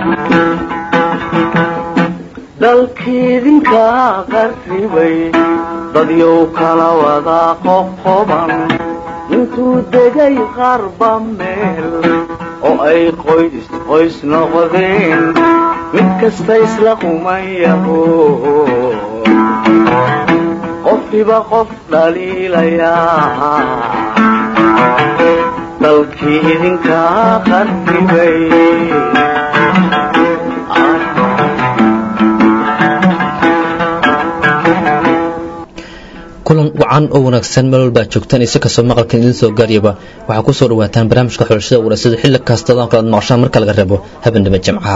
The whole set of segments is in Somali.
dalkiidinka qarribay dadyow kala wada qoqoban intuu degay qarba meel oo ay qoys qoys noqdeen mid kasta isla qumayaho qofkiba qof dhaliilayaa dalkii idinka qarribay kulan wacan oo wanaagsan meel walbaa joogtaan isa kastoo maqalkan idin soo gaariyaba waxaa ku soo dhawaataan barnaamijka xulashada warasada xilli kastadan kalaad maqashaan marka laga reebo habendhima jimcaha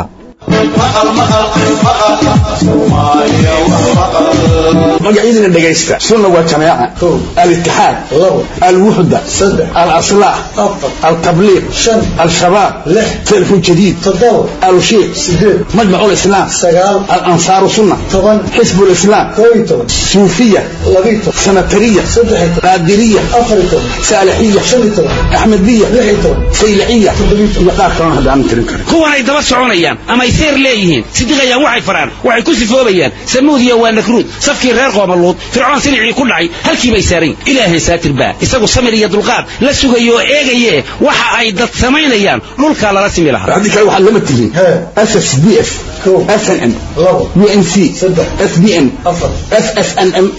magacyadina dhegaysta sunna waa jamaaca alitixaad alwuxda alaslaax altabliiq al-shabaab telefon jadiid alushiiq majmac lislaam alansaaru sunna xisb lislaam suufiya sanatariya qaadiriya saalixiya axmediya sayliciya iyo qaar kalona hadda aanan tirin karin kuwanay daba soconayaan ama ay seer leeyihiin sidiqayaan waxay faraan waxay ku sifoobayaan samuudiya waa nakruud safkii reer qoomaluud fircoon silicii ku dhacay halkii bay saarayn ilaahay saatir baa isagu samir iyo dulqaad la sugayo oo eegaye waxa ay dad samaynayaan dhulkaa lala simi lahaa haddii kale waxaad lama tihiin ss d f snm unc sbn ssnm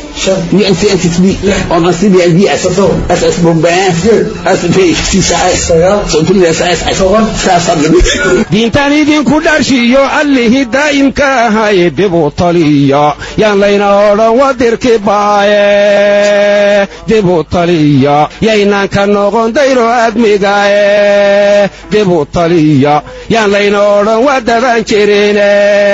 diintaan idinku dharshiyo allihii daa'imka ahay dibu taliya yaan layna odhan wadirki baaye dibu taliya yaynaan ka noqon dayro admigaye dibu taliya yaan layna odhan waa daban jirine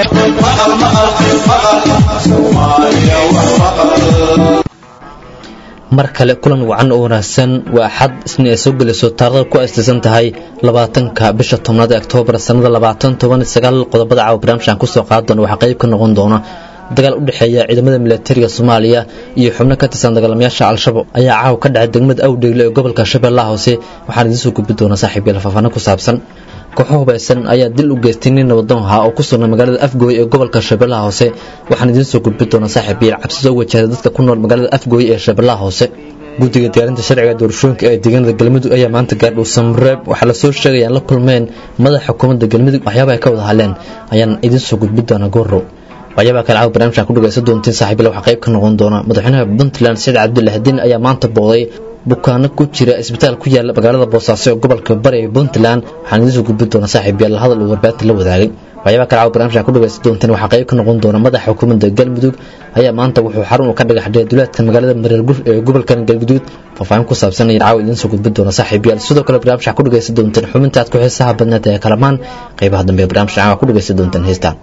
mar kale kulan wacan oo wanaagsan waa axad isna ay soo gelayso taarikhda ku aastaysan tahay labaatanka bisha tobnaad ee oktoobar sannada labaatan toban sagaal qodobada caawa barnaamijkan kusoo qaadi doona waxaa qayb ka noqon doona dagaal u dhexeeya ciidamada milatariga soomaaliya iyo xubno ka tirsan dagaalamayaasha al-shabaab ayaa caawa ka dhacay degmada awdheyle ee gobolka shabeellaha hoose waxaan idiin soo gudbi doonaa saaxiib yael faahfaahno ku saabsan kooxo hubaysan ayaa dil u geystay nin nabadoon ahaa oo ku sugnay magaalada afgooy ee gobolka shabeellaha hoose waxaan idiin soo gudbi doonaa saaxiib yael cabsi soo wajahda dadka ku nool magaalada afgooy ee shabeellaha hoose guddiga diyaarinta sharciga doorashooyinka ee deegaanada galmudug ayaa maanta gaardhow samreeb waxaa lasoo sheegayaan la kulmeen madaxa xukuumadda galmudug waxyaaba ay ka wada hadleen ayaan idiin soo gudbi doonaa goorow waxyaabaa kale caawa barnamijkan ku dhagaysan doontiin saaxiibile waxaa qayb ka noqon doona madaxweynaha puntland saciid cabdullaahdiin ayaa maanta booday bukaano ku jira isbitaal ku yaala magaalada boosaaso ee gobolka bari ee puntland waxaan idiin soo gudbi doonaa saaxiib yaal hadal uu warbaahinta la wadaagay waxyaabaa kale caawa barnamijkan ku dhagaysan doontiin waxaa qayb ka noqon doona madaxa xukuumadda galmudug ayaa maanta wuxuu xarun uu ka dhagax dhigay duleedka magaalada mareelgur ee gobolkan galguduud faahfaahin ku saabsan ayaan caawa idiin soo gudbi doona saaxiib yaal sidoo kale barnaamij waxaa ku dhagaysan doonteen xubinta aad ku xiisaha badneed ee kalamaan qaybaha dambe ee barnaamijka caawa ku dhagaysan doonteen heestaan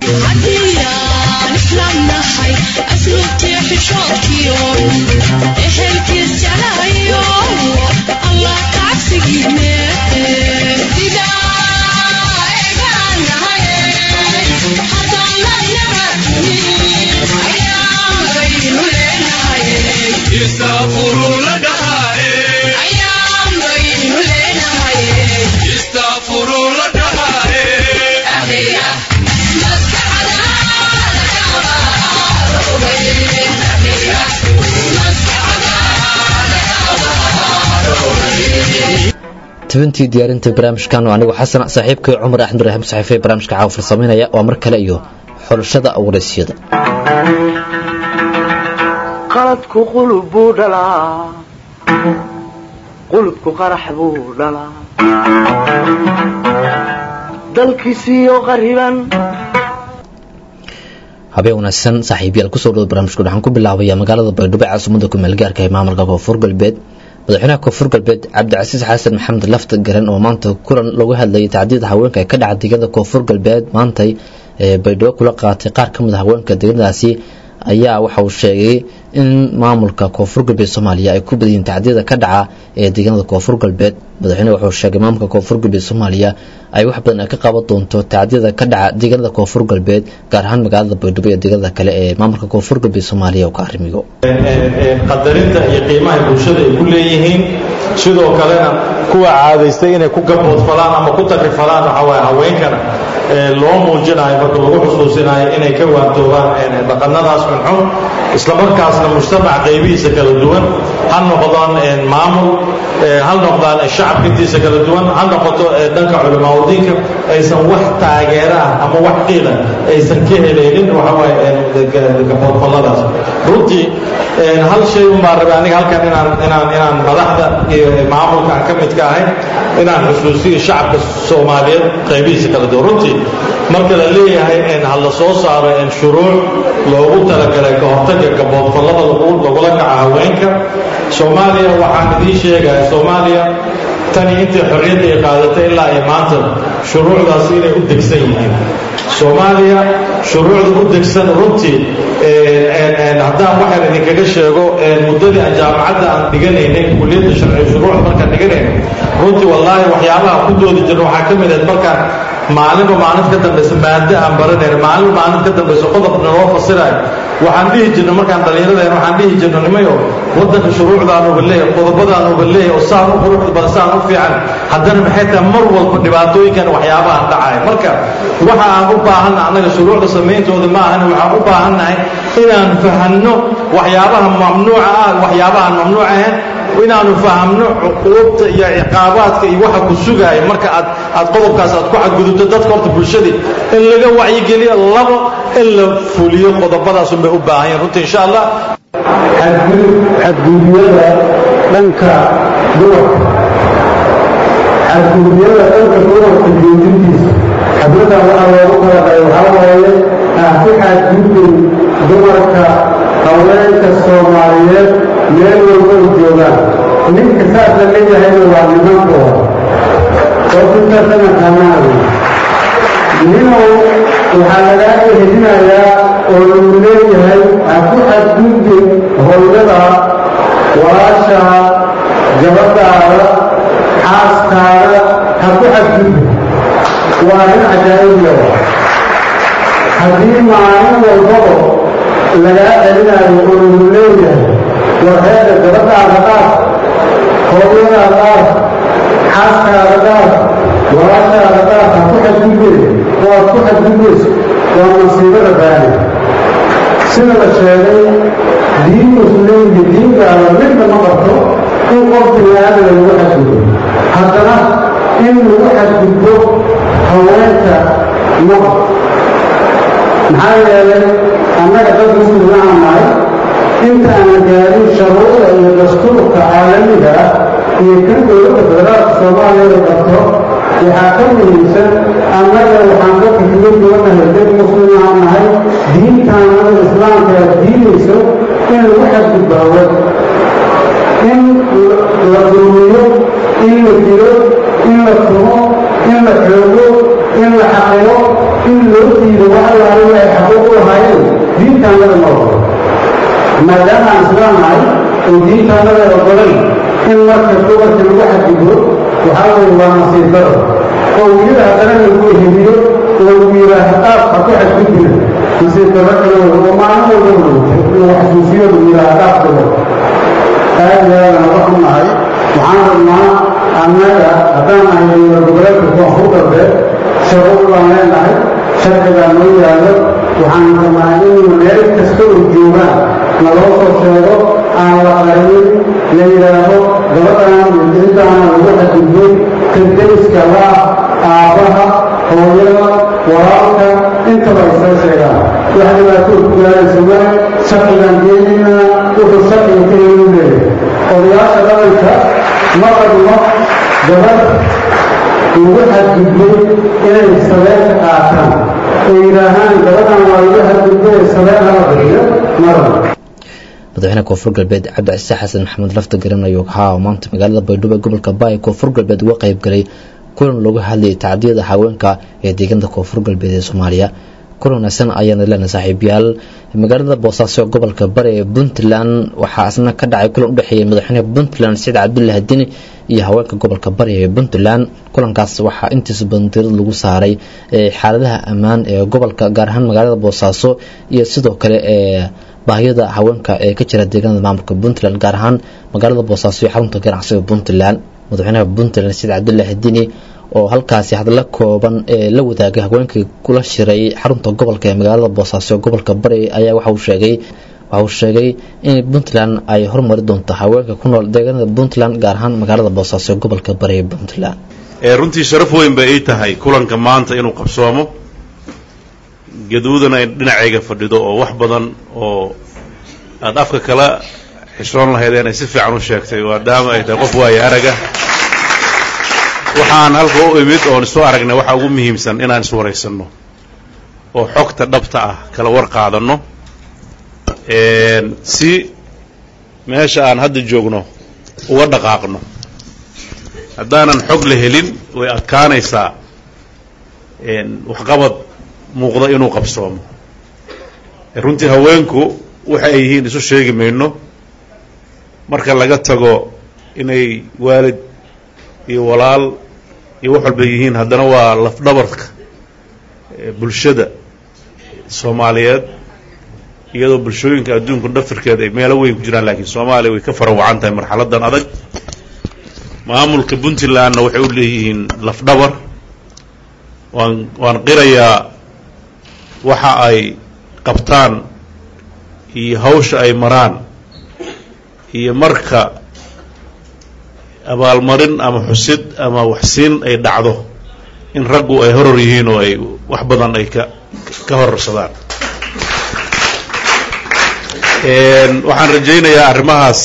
tabintii diyaarinta barnaamijkan oo anigu xasan saaxiibkay cumar axmed raxim saxiife barnaamijka caawa farsamaynaya waa mar kale iyo xulashada waraysyada qaladku qulub buu dhalaa qulubku qarax buu dhalaa dalkiisiiyo qariban habeen wanaagsan saaxiibyaal kusoo dhawad barnaamijku waxaan ku bilaabaya magaalada baydhabo ee caasimada kumeel-gaarka ee maamulka koonfur galbeed madaxweynaha koonfur galbeed cabdicasiis xasan maxamed lafta garan oo maanta kulan lagu hadlayay tacdiida haweenka ee ka dhaca deegaanada koonfur galbeed maantay ee baydhabo kula qaatay qaar ka mid a haweenka deegaanadaasi ayaa waxa uu sheegay in maamulka koonfur galbeed soomaaliya ay ku badayiin tacdiyada ka dhaca ee deegaanada koonfur galbeed madaxweyne wuxuu sheegay maamulka koonfur galbeed soomaaliya ay wax badan ay ka qaban doonto tacdiyada ka dhaca deegaanada koonfur galbeed gaar ahaan magaalada baydhabo iyo deegaanada kale ee maamulka koonfur galbeed soomaaliya oo ka arrimiyo qadarinta iyo qiimaha bulshada ay ku leeyihiin sidoo kalena kuwa caadaystay inay ku gaboodfalaan ama ku takrifalaan waxa waaye haweenkana loo muujinayo marka lagu xusuusinayo inay ka waantoobaan dhaqannadaas xunxun islamarkaasna mujtamac qaybihiisa kala duwan ha noqdaan maamul ha noqdaan shacabka intiisa kala duwan ha noqoto dhanka culimaadudiinka aysan wax taageera ah ama wax qiila aysan ka helaynin waxawaaye gaboodfalladaas runtii hal shay unbaa rabay aniga halkan inaan inaan inaan madaxda iyo maamulka aan ka midka ahay inaan xusuusiyo shacabka soomaaliyeed qaybihiisa kala duwan runtii marka la leeyahay ha la soo saaro shuruuc loogu talagalay ka hortagga gaboodfallada lagula kaca haweenka soomaaliya waxaan idiin sheegaya soomaaliya tani intii xorriyadda ay qaadatay ilaa ay maanta shuruucdaasi inay u degsan yihiin soomaaliya shuruucda u degsan runtii haddaan waxaan idinkaga sheego muddadii aan jaamacadda aan dhiganaynay kulliyadda sharci shuruuc markaan dhiganaynay runtii wallaahi waxyaabaha ku doodi jirna waxaa ka mid ahayd markaan maalinba maalin ka dambaysa maado aan baranayna maalinba maalin ka dambaysa qodobna loo fasirayo waxaan dhihi jirna markaan dhallinyaradayn waxaan dhihi jirna nimayo waddanka shuruucdaan uba leeyahay qodobadaan uba leeyahay oo saan u quruxda badan saan u fiican haddana maxay tahay mar walba dhibaatooyinkan waxyaabaha dhacaya marka waxa aan u baahanna annaga shuruucda samayntooda ma ahan waxaan u baahannahay inaan fahanno waxyaabaha mamnuuca ah waxyaabahaan mamnuuc ahayn inaanu fahamno cuquubta iyo ciqaabaadka iyo waxa ku sugaaya marka aad aad qodobkaas aad ku cadgudubto dadka horta bulshadii in laga wacyigeliyo labo in la fuliyo qodobadaasun bay u baahan yihin runtii insha allah xadgudubyada dhanka dumarka xadgudubyada dhanka dumarka joojintiisa xadladan waxaa loogu talagalay waxaa waaye aan ku xadgudbin dumarka haweenka soomaaliyeed meel walba u joogaan ninka saas la leeyahayna waa nimankooda oofitaasana kamaanay ninow waxaa lagaa ehelinayaa oo lagu leeyahay ha ku xadgudbin hooyada walaashaa gabadhaada xaaskaada ha ku xadgudbin waa nin cajaa'ibya haddii maalin walbaba lagaa celinayo oo lagu leeyahay warheeda gabadhaada qaar hooyadaa qaar xaaskaada qaar walaashaada qaar ha ku xadgudbeen oo aad ku xadgudbayso waa masiibada baani sida la sheegay diin muslimka diinkaada midna ma qabto in qof biniaadam lagu xadgudbo haddana in lagu xadgudbo haweenka ma qabto maxaa yeelay annaga dad muslima aan nahay intaanan gaarin shuruucda iyo dastuurka caalamiga ah iyo kan dowladda federaalka soomaaliya qabto waxaa ka muhiimsan annaga waxaan ka fikiro duwanahay dad muslima aan nahay diintaanada islaamka aad diinayso in lagu xadgudbo haween in la dulmiyo in la dilo in la tumo in la xoogo in la xaqiro in loo diido wax allaaliga ay xaquuq u lahaayeen diintaanada ma ogolo maadaama aan islaam nahay oo diintaanada ogolayn in marka dumarka lagu xadgudbo waxaa weeye waa nasiib daro oo weliba haddana lagu eheliyo oo lagu yidhaaha qaab ha ku xadgudbina nasiib daro kale wey oo maalin walba lagu xasuusiyo lagu yidhaaha qaab dabo aad iyo aad aan wax u nahay waxaan rabnaa annaga haddaan nahay dowlad goboleedka koonfur galbeed shuruuc baan leenahay sharcigaa noo yaallo waxaan rabnaa in meel kasta oo joogaan naloo soo sheego aan la qarinin la yidhaaho gabadhaan intaana lagu xadgudbay kardariska laa aabbaha hooyada walaalka intaba ay soo sheegaan wax dhibaato ku gaaraysa male sharcigaan geenaynaa wuxuu sharciga ka helu leeyahay odayaasha dhaqanka ma qabno gabadh lagu xadgudbay inay sabeenta qaataan oo yidhaahaan gabadhan waa lagu xadgudbay sabeen hala bixiyo maraba madaxweyne koonfur galbeed cabdicise xasan maxamed lafta garan ayuu ahaa maanta magaalada baydhabo ee gobolka baay koonfur galbeed uga qayb galay kulan looga hadlayay tacdiyada haweenka ee deegaanada koonfur galbeed ee soomaaliya kul wanaagsan ayaana leenahay saaxiibayaal magaalada boosaaso gobolka bari ee puntland waxaa asna ka dhacay kulan u dhexeeyay madaxweynaha puntland saciid cabdullaahi dini iyo haweenka gobolka bari ee puntland kulankaas waxaa intiisa badan tirada lagu saaray xaaladaha ammaan ee gobolka gaar ahaan magaalada boosaaso iyo sidoo kale ee baahiyada haweenka ee ka jira deegaanada maamulka puntland gaar ahaan magaalada boosaaso iyo xarunta ganacsiga puntland madaxweynaha puntland saciid cabdullaahi dini oo halkaasi hadla kooban ee la wadaagay haweenkii kula shiray xarunta gobolka ee magaalada boosaaso gobolka bari ayaa waxa uu sheegay waxa uu sheegay in puntland ay horumari doonto haweenka ku nool deegaanada puntland gaar ahaan magaalada boosaaso gobolka bari ee puntland runtii sharaf weyn bay ii tahay kulanka maanta inuu qabsoomo gaduudana ay dhinacayga fadhido oo wax badan oo aada afka kala xishoon lahaydeen ay si fiican u sheegtay maadaama ay tahay qof waayo araga waxaan halka u imid oon isu aragnay waxaa ugu muhiimsan inaan iswaraysanno oo xogta dhabta ah kala war qaadanno si meesha aan hadda joogno uga dhaqaaqno haddaanan xog la helin way adkaanaysaa waxqabad muuqda inuu qabsoomo runtii haweenku waxa ay yihiin isu sheegi mayno marka laga tago inay waalid iyo walaal iyo wax walba yihiin haddana waa lafdhabarka bulshada soomaaliyeed iyadoo bulshooyinka adduunku dhafirkeeda ay meelo weyn ku jiraan laakiin soomaaliya way ka farawacan tahay marxaladan adag maamulka puntlandna waxay u leeyihiin lafdhabar waan waan qirayaa waxa ay qabtaan iyo hawsha ay maraan iyo marka abaalmarin ama xusid ama waxsiin ay dhacdo in raggu ay horor yihiin oo ay wax badan ay ka ka hororsadaan waxaan rajaynayaa arrimahaas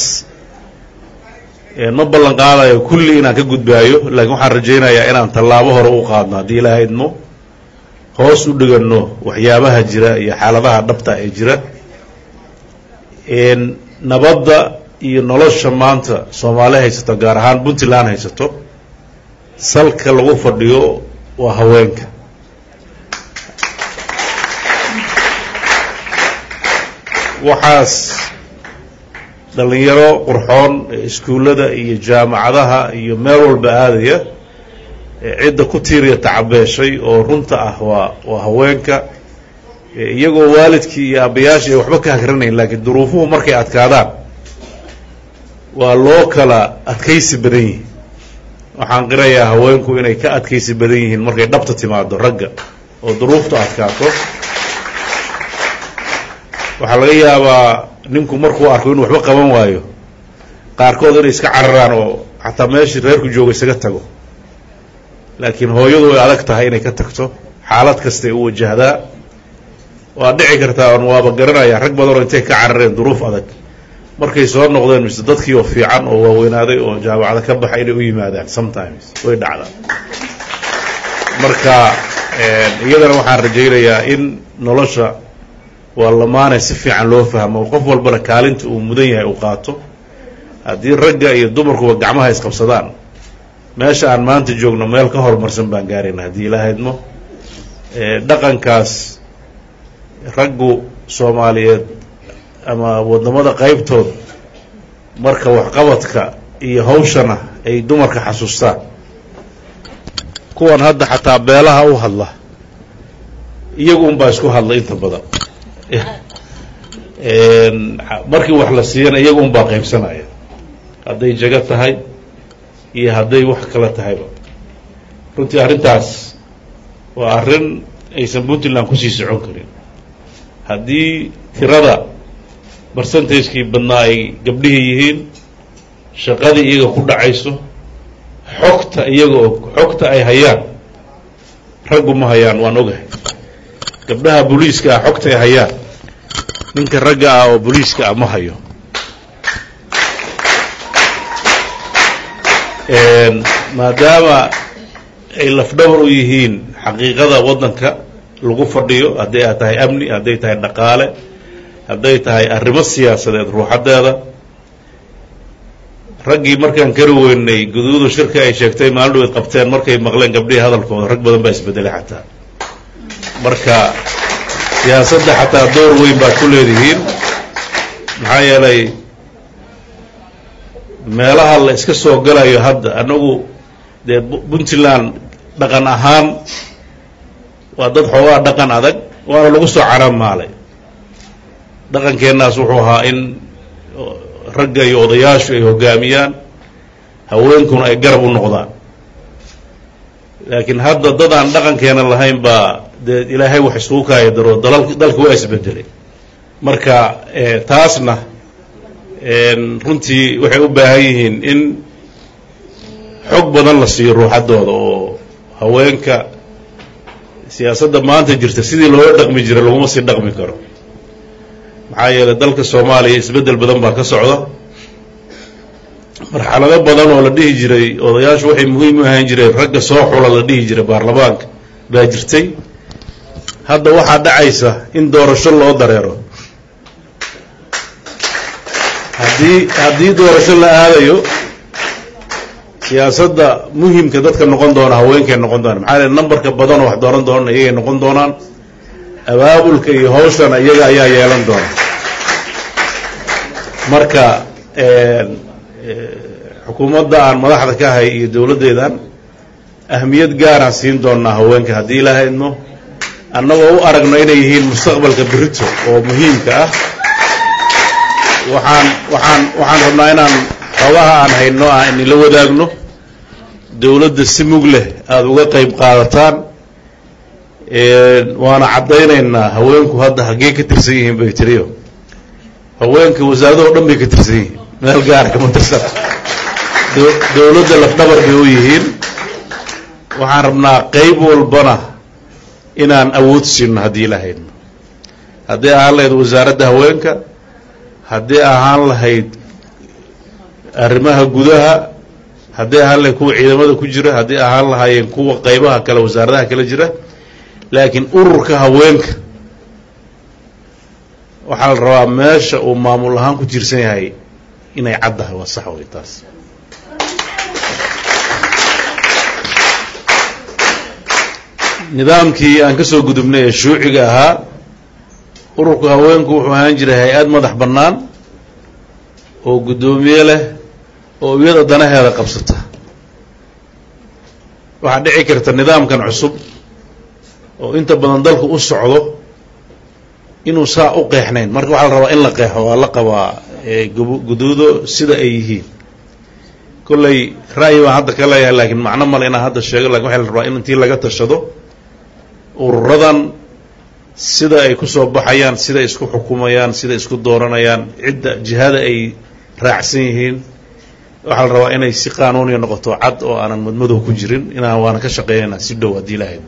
ma ballan qaadayo kulli inaan ka gudbaayo laakiin waxaan rajaynayaa inaan tallaabo hore u qaadno haddii ilaaha idmo hoos u dhiganno waxyaabaha jira iyo xaaladaha dhabta ee jira nabadda iyo nolosha maanta soomaali haysato gaar ahaan puntland haysato salka lagu fadhiyo waa haweenka waxaas dhallinyaro qurxoon iskuullada iyo jaamacadaha iyo meel walba aadaya cidda ku tiiriya tacabeeshay oo runta ah waa waa haweenka iyagoo waalidkii iyo aabbayaashii ay waxba ka hagranayn laakiin duruufuhu markay adkaadaan waa loo kala adkaysi badan yihiin waxaan qirayaa haweenku inay ka adkaysi badan yihiin markay dhabta timaado ragga oo duruuftu adkaato waxaa laga yaabaa ninku markuu arko inuu waxba qaban waayo qaarkood inay iska cararaan oo xataa meeshii reerku jooga isaga tago laakiin hooyadu way adag tahay inay ka tagto xaalad kastay u wajahdaa waa dhici kartaa on waaba garanaya rag badanoo intay ka carareen duruuf adag markay soo noqdeen mise dadkii oo fiican oo waaweynaaday oo jaamacada ka baxay inay u yimaadaan sometimes way dhacdaa marka iyadana waxaan rajaynayaa in nolosha waa lamaanay si fiican loo fahmo qof walbana kaalinta uu mudan yahay uu qaato haddii ragga iyo dumarkuba gacmaha isqabsadaan meesha aan maanta joogno meel ka horumarsan baan gaarayna haddii ilaaha idmo dhaqankaas raggu soomaaliyeed ama wadamada qaybtood marka waxqabadka iyo hawshana ay dumarka xasuustaan kuwan hadda xataa beelaha u hadla iyagu unbaa isku hadla inta badan markii wax la siiyana iyagu unbaa qaybsanaya hadday jago tahay iyo hadday wax kala tahayba runtii arrintaas waa arrin aysan puntland kusii socon karin haddii tirada barcentagekii badnaa ay gabdhihii yihiin shaqadii iyaga ku dhacayso xogta iyaga oo xogta ay hayaan raggu ma hayaan waan ogahay gabdhaha booliiska ah xogta ay hayaan ninka ragga ah oo booliiska ah ma hayo maadaama ay lafdhabar u yihiin xaqiiqada waddanka lagu fadhiyo hadday a tahay amni hadday tahay dhaqaale hadday tahay arrimo siyaasadeed ruuxaddeeda raggii markaan kari weynay guduudu shirka ay sheegtay maalin dhaweed qabteen markay maqleen gabdhihii hadalkooda rag badan baa isbedelay xataa marka siyaasadda xataa door weyn baad ku leedihiin maxaa yeelay meelaha la iska soo galayo hadda annagu dee puntland dhaqan ahaan waa dad xoogaa dhaqan adag waana lagu soo caramaalay dhaqankeennaas wuxuu ahaa in ragga iyo odayaashu ay hoggaamiyaan haweenkuna ay garab u noqdaan laakiin hadda dad aan dhaqankeena lahayn baa dee ilaahay wax isugu kaaya daro dalal dalka waa isbedelay marka taasna runtii waxay u baahan yihiin in xog badan la siiyo ruuxaddooda oo haweenka siyaasadda maanta jirta sidii looga dhaqmi jiray laguma sii dhaqmi karo maxaa yeelay dalka soomaaliya isbeddel badan baa ka socda marxalado badan oo la dhihi jiray odayaashu waxay muhiim u ahaan jireen ragga soo xula la dhihi jiray baarlamaanka baa jirtay hadda waxaa dhacaysa in doorasho loo dareero haddii haddii doorasho la aadayo siyaasadda muhimka dadka noqon doona haweenkay noqon doonaan maxaa yeele nambarka badan oo wax dooran doonana iyagay noqon doonaan abaabulka iyo hawshana iyaga ayaa yeelan doona marka xukuumadda aan madaxda ka ahay iyo dowladdeedan ahmiyad gaaraan siin doonaa haweenka haddii ilaaha idmo annagoo u aragno inay yihiin mustaqbalka berito oo muhiimka ah waxaan waxaan waxaan rabnaa inaan xoogaha aan hayno ah inila wadaagno dowladda si mug leh aada uga qayb qaadataan waana caddaynaynaa haweenku hadda haggee ka tirsan yihiin bay tiriyo haweenka wasaaradaho dhan bay ka tirsan yihiin meel gaara kama tirsan dowladda lafdhabar bay u yihiin waxaan rabnaa qayb walbana inaan awood siino haddii lahaydno haddii ahaan lahayd wasaaradda haweenka haddii ahaan lahayd arrimaha gudaha haddii ahaan lahayd kuwa ciidamada ku jira haddii ahaan lahaayeen kuwa qaybaha kale wasaaradaha kale jira laakiin ururka haweenka waxaa la rabaa meesha uu maamul ahaan ku tiirsan yahay inay caddahay waa sax wey taas nidaamkii aan ka soo gudubnay ee shuuciga ahaa ururka haweenku wuxuu ahaan jiray hay-ad madax bannaan oo guddoomiye leh oo iyada danaheeda qabsata waxaa dhici karta nidaamkan cusub oo inta badan dalku u socdo inuu saa u qeexnayn marka waxaa la rabaa in la qeexo waa la qabaa guduudo sida ay yihiin kolley ra'yi baan hadda ka leeyahay laakiin macno male inaan hadda sheego lakin waxa la rabaa in intii laga tashado ururadan sida ay ku soo baxayaan sida isku xukumayaan sida isku dooranayaan cidda jihada ay raacsan yihiin waxaa la rabaa inay si qaanuuniya noqoto cad oo aanan madmadow ku jirin inaan waana ka shaqeynayna si dhow haddii lahayd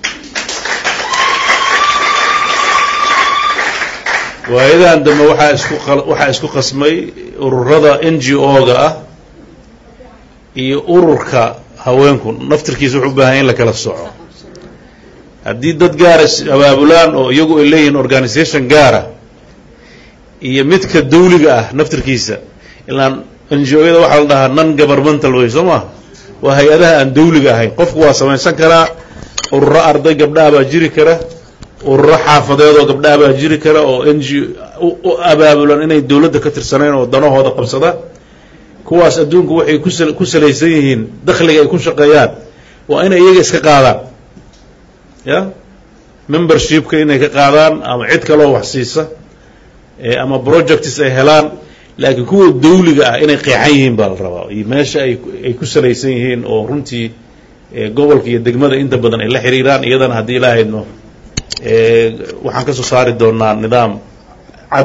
waayadan dambe waxaa isku waxaa isku qasmay ururada n g o-ga ah iyo ururka haweenku naftirkiisa wuxuu u baahan in la kala soco haddii dad gaara abaabulaan oo iyagu ay leeyihiin organisation gaara iyo midka dawliga ah naftirkiisa ilaan n g o-yada waxaa la dhahaa non governmental way soo maa waa hay-adaha aan dawliga ahayn qofku waa samaysan karaa ururo arday gabdhaha baa jiri kara ururo xaafadeedoo gabdhaha baa jiri kara oo n g u abaabulan inay dawladda ka tirsanayn oo danahooda qabsada kuwaas adduunku waxay kusa ku salaysan yihiin dakhliga ay ku shaqeeyaan waa inay iyaga iska qaadaan ya membershipka inay ka qaadaan ama cid kaloo wax siisa ama projects ay helaan laakiin kuwa dawliga ah inay qeexan yihiin baa la rabaa iyo meesha ay ay ku salaysan yihiin oo runtii gobolka iyo degmada inta badan ay la xiriiraan iyadana haddii ilaahayno waxaan ka soo saari doonaa nidaam cad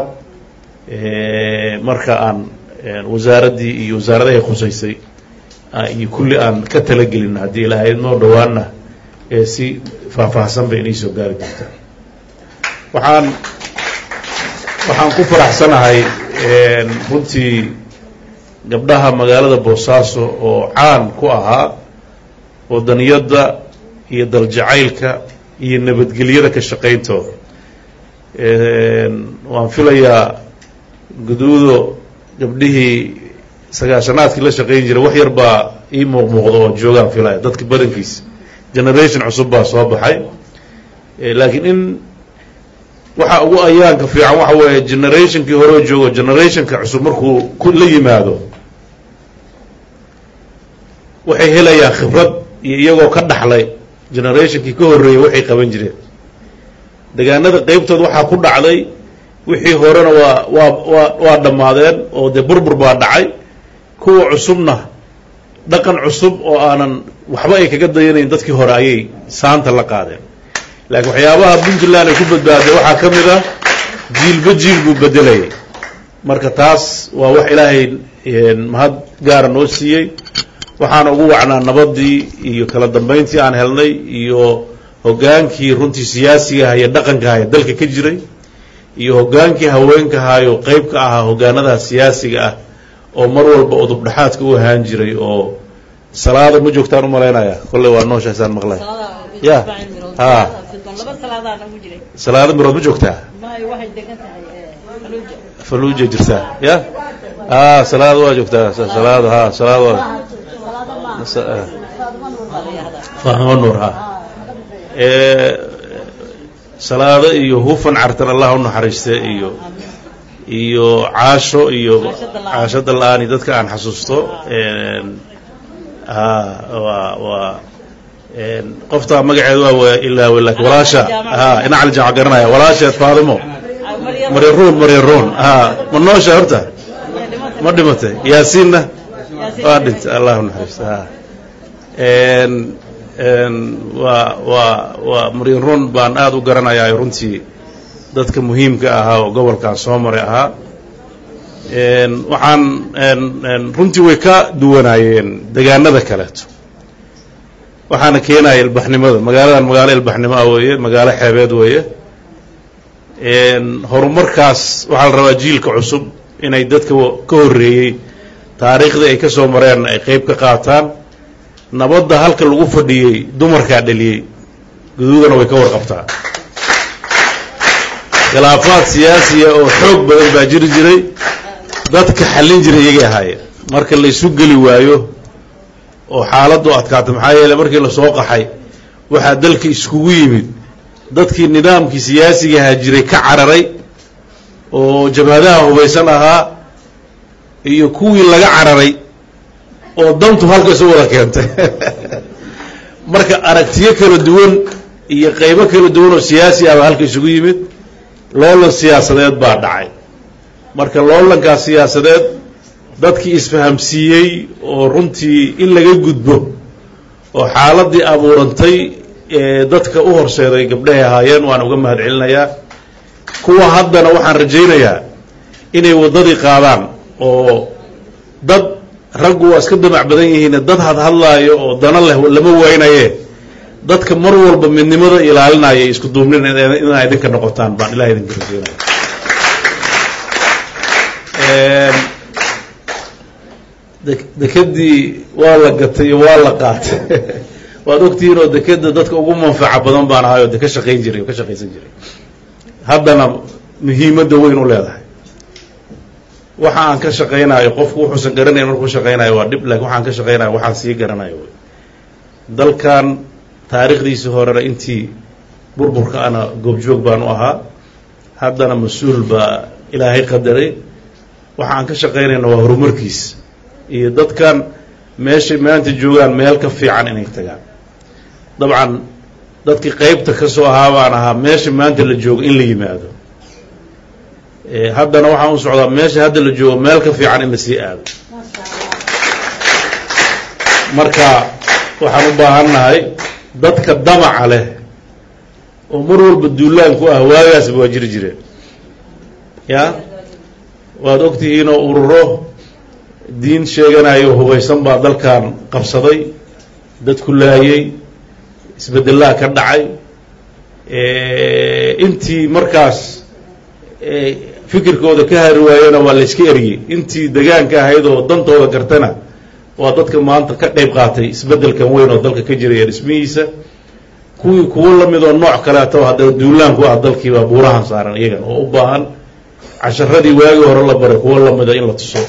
marka aan wasaaraddii iyo wasaaradahay khusaysay iyo kulli aan ka talagelin haddii ilaahayno dhowaana si faahfaahsan bay inay soo gaari doontaa waxaan waxaan ku faraxsanahay runtii gabdhaha magaalada boosaaso oo caan ku ahaa wadaniyadda iyo daljacaylka iyo nabadgelyada ka shaqayntooda waan filayaa guduudo gabdhihii sagaashanaadkii la shaqayn jiray wax yar baa ii muuqmuuqda oo joogaan filaya dadka badankiisa generation cusub baa soo baxay laakiin in waxa ugu ayaanka fiican waxa weeye generationkii horeo joogo generationka cusub markuu ku la yimaado waxay helayaan khibrad iyo iyagoo ka dhaxlay generationkii ka horreeyey waxay qaban jireen degaanada qeybtood waxaa ku dhacday wixii horena waa waa waa waa dhammaadeen oo dee burbur baa dhacay kuwa cusubna dhaqan cusub oo aanan waxba ay kaga dayanayn dadkii hore ayay saanta la qaadeen laakiin waxyaabaha puntland ay ku badbaaday waxaa ka mid ah jiilba jiil buu bedelayay marka taas waa wax ilaahay mahad gaara noo siiyey waxaana ugu wacnaa nabadii iyo kala dambayntii aan helnay iyo hoggaankii runtii siyaasiga aha iyo dhaqanka aha ee dalka ka jiray iyo hoggaankii haweenka ahaayo qeyb ka ahaa hoggaanadaha siyaasiga ah oo mar walba udub dhexaadka u ahaan jiray oo salaada ma joogtaan u malaynaya kolley waa nooshaasaan maqlay ya ha salaado mirood ma joogtaa faluuja jirtaa ya a salaada waa joogtaa salaada ha salaada waa fahmo nuur ha salaado iyo hufan cartan allah u naxariiste iyo iyo caasho iyo caasho dal-aani dadka aan xasuusto ha waa waa qoftaa magaceed waa ilaawe laakin walaasha ha ina cali jamac garanaya walaasheed faadimo maryaruun maryaruun ha ma noosha horta ma dhimatay yaasiinna waa dhintay allah u naxariiste ha waa waa waa maryan run baan aada u garanayaa runtii dadka muhiimka ahaa oo gobolkan soo maray ahaa waxaan runtii way ka duwanaayeen degaanada kaleeto waxaana keenaya ilbaxnimada magaaladan magaalo ilbaxnimo ah weeye magaalo xeebeed weeye horumarkaas waxaa la rabaa jiilka cusub inay dadka ka horreeyey taariikhdii ay ka soo mareen ay qeyb ka qaataan nabadda halka lagu fadhiyey dumarkaa dhaliyey guduudana way ka warqabtaa khilaafaad siyaasiya oo xoog badan baa jiri jiray dadka xallin jiray iyagay ahaayeen marka la isu geli waayo oo xaaladdu adkaata maxaa yeele markii lasoo qaxay waxaa dalka iskugu yimid dadkii nidaamkii siyaasiga ahaa jiray ka cararay oo jabhadaha hubaysan ahaa iyo kuwii laga cararay oo dantu halka isu wada keentay marka aragtiyo kala duwan iyo qaybo kala duwan oo siyaasi ah baa halka isugu yimid loolan siyaasadeed baa dhacay marka loolankaas siyaasadeed dadkii isfahamsiiyey oo runtii in laga gudbo oo xaaladii abuurantay ee dadka u horseeday gabdhahay ahaayeen waan uga mahad celinayaa kuwa haddana waxaan rajaynayaa inay waddadii qaadaan oo dad raggu waa iska damac badan yihiin dad hadhadlaayo oo dana leh lama waynaye dadka mar walba midnimada ilaalinaya isku duubnin inaa idinka noqotaan baan ilaha idinka rajeynaya dekedii waa la gatay iyo waa la qaatay waad ogtihiin oo dekeda dadka ugu manfaca badan baan ahay oo de ka shaqayn jiray oo ka shaqaysan jiray haddana muhiimadda weyn u leedahay waxa aan ka shaqaynayo qofku wuxuusan garanayn markuu shaqaynayo waa dhib laakiin waxaan ka shaqaynayo waxaan sii garanayo wy dalkan taariikhdiisii horena intii burburka ana goobjoog baan u ahaa haddana mas-uul baa ilaahay qadaray waxa aan ka shaqaynayna waa horumarkiis iyo dadkan meeshay maanta joogaan meel ka fiican inay tagaan dabcan dadkii qeybta ka soo ahaa baan ahaa meesha maanta la joogo in la yimaado haddana waxaan u socdaa meesha hadda la joogo meel ka fiican in la sii aado marka waxaan u baahannahay dadka damaca leh oo mar walba duulaanku ah waagaasba waa jiri jireen ya waad ogtihiin oo ururo diin sheeganayo hubaysan baa dalkan qabsaday dadku laayey isbedelaha ka dhacay intii markaas fikirkooda ka hari waayena waa la iska eriyey intii degaanka ahayd oo dantooda gartana waa dadka maanta ka qayb qaatay isbeddelkan weyn oo dalka ka jiraya dhismihiisa kuwii kuwo lamid oo nooc kaleeto haddana duulaanku ah dalkiibaa buurahan saaran iyagan oo u baahan casharadii waagii hore la baray kuwo lamida in la tuso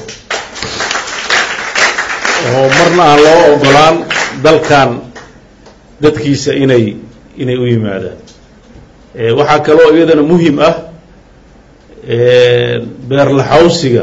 oo marna aan loo ogolaan dalkan dadkiisa inay inay u yimaadaan waxaa kaloo iyadana muhim ah beerlaxawsiga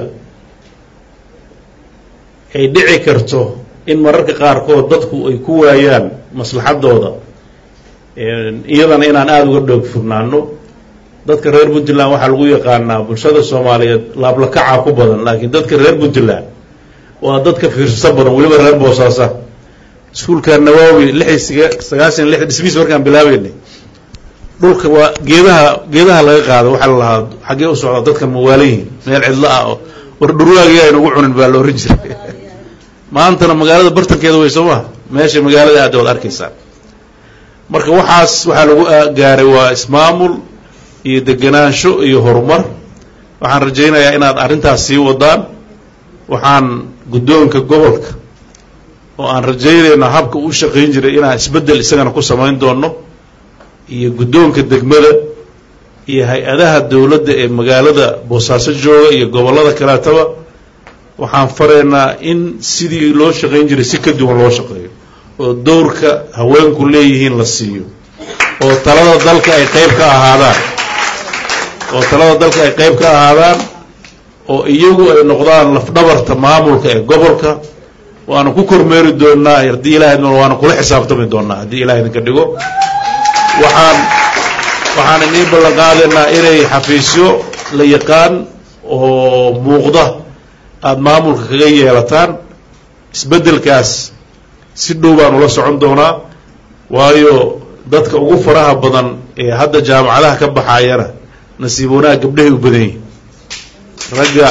ay dhici karto in mararka qaarkood dadku ay ku waayaan maslaxadooda iyadana inaan aada uga dhoog furnaano dadka reer puntland waxaa lagu yaqaanaa bulshada soomaaliyeed laablakacaa ku badan laakiin dadka reer puntland waa dadka fiirso badan weliba reer boosaasa iskuulka nawaawi lixi sagaashan lix dhismiis markaan bilaabeynay dhulka waa geedaha geedaha laga qaado waxaa la lahaa xaggee u socda dadka mawaalayihin meel cidlo ah oo war dhurwaagii aynu ugu cunin baa la ohan jiray maantana magaalada bartankeeda way soo maha meesha magaalada aada waad arkaysaan marka waxaas waxaa lagu gaaray waa ismaamul iyo degenaansho iyo horumar waxaan rajaynayaa inaad arrintaas sii wadaan waxaan guddoonka gobolka oo aan rajaynayno habka uu shaqayn jiray inaan isbeddel isagana ku samayn doono iyo guddoonka degmada iyo hay-adaha dowladda ee magaalada boosaaso jooga iyo gobollada kaleetaba waxaan faraynaa in sidii loo shaqayn jiray si ka duwan loo shaqeeyo oo dowrka haweenku leeyihiin la siiyo oo talada dalka ay qayb ka ahaadaan oo talada dalka ay qayb ka ahaadaan oo iyagu ay noqdaan lafdhabarta maamulka ee gobolka waanu ku kormeeri doonaa haddii ilahay waanu kula xisaabtami doonaa haddii ilahay idinka dhigo waxaan waxaan inii ballan qaadaynaa inay xafiisyo la yaqaan oo muuqda aada maamulka kaga yeelataan isbeddelkaas si dhow baan ula socon doonaa waayo dadka ugu faraha badan ee hadda jaamacadaha ka baxayana nasiib wanaag gabdhahay u badan yihin ragga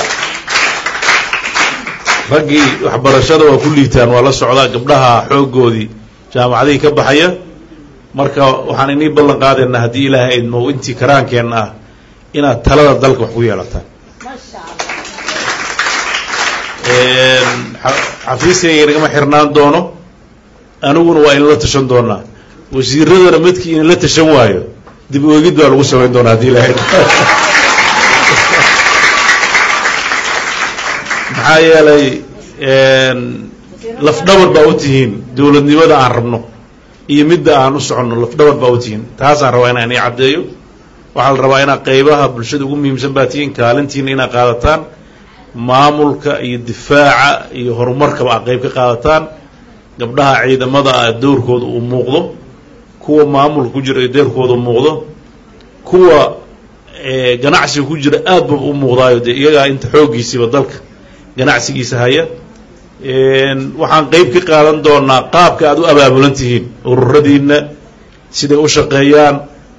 raggii waxbarashada waa ku liitaan waa la socdaa gabdhaha xooggoodii jaamacadihii ka baxaya marka waxaan inii ballan qaadaynaa haddii ilaahay idmo intii karaankeenna ah inaad talada dalka wax ku yeelataan xafiiskayga inagama xirnaan doono aniguna waa inala tashan doonaa wasiiradana midkii inala tashan waayo dib oegid baa lagu samayn doonaa haddii ilaahay maxaa yeelay lafdhabar baa u tihiin dowladnimada aan rabno iyo midda aan u soconno lafdhabar baa u tihiin taasaan rabaa inaan ii caddeeyo waxaa la rabaa inaad qaybaha bulshada ugu muhiimsan baa tihiin kaalintiina inaad qaadataan maamulka iyo difaaca iyo horumarkaba aad qayb ka qaadataan gabdhaha ciidamada ah dowrkooda uu muuqdo kuwa maamulka ku jira deerkooda u muuqdo kuwa ganacsiga ku jira aad ba u muuqdaayo dee iyagaa inta xooggiisiiba dalka ganacsigiisa haya waxaan qeyb ka qaadan doonaa qaabka aad u abaabulan tihiin ururadiina siday u shaqeeyaan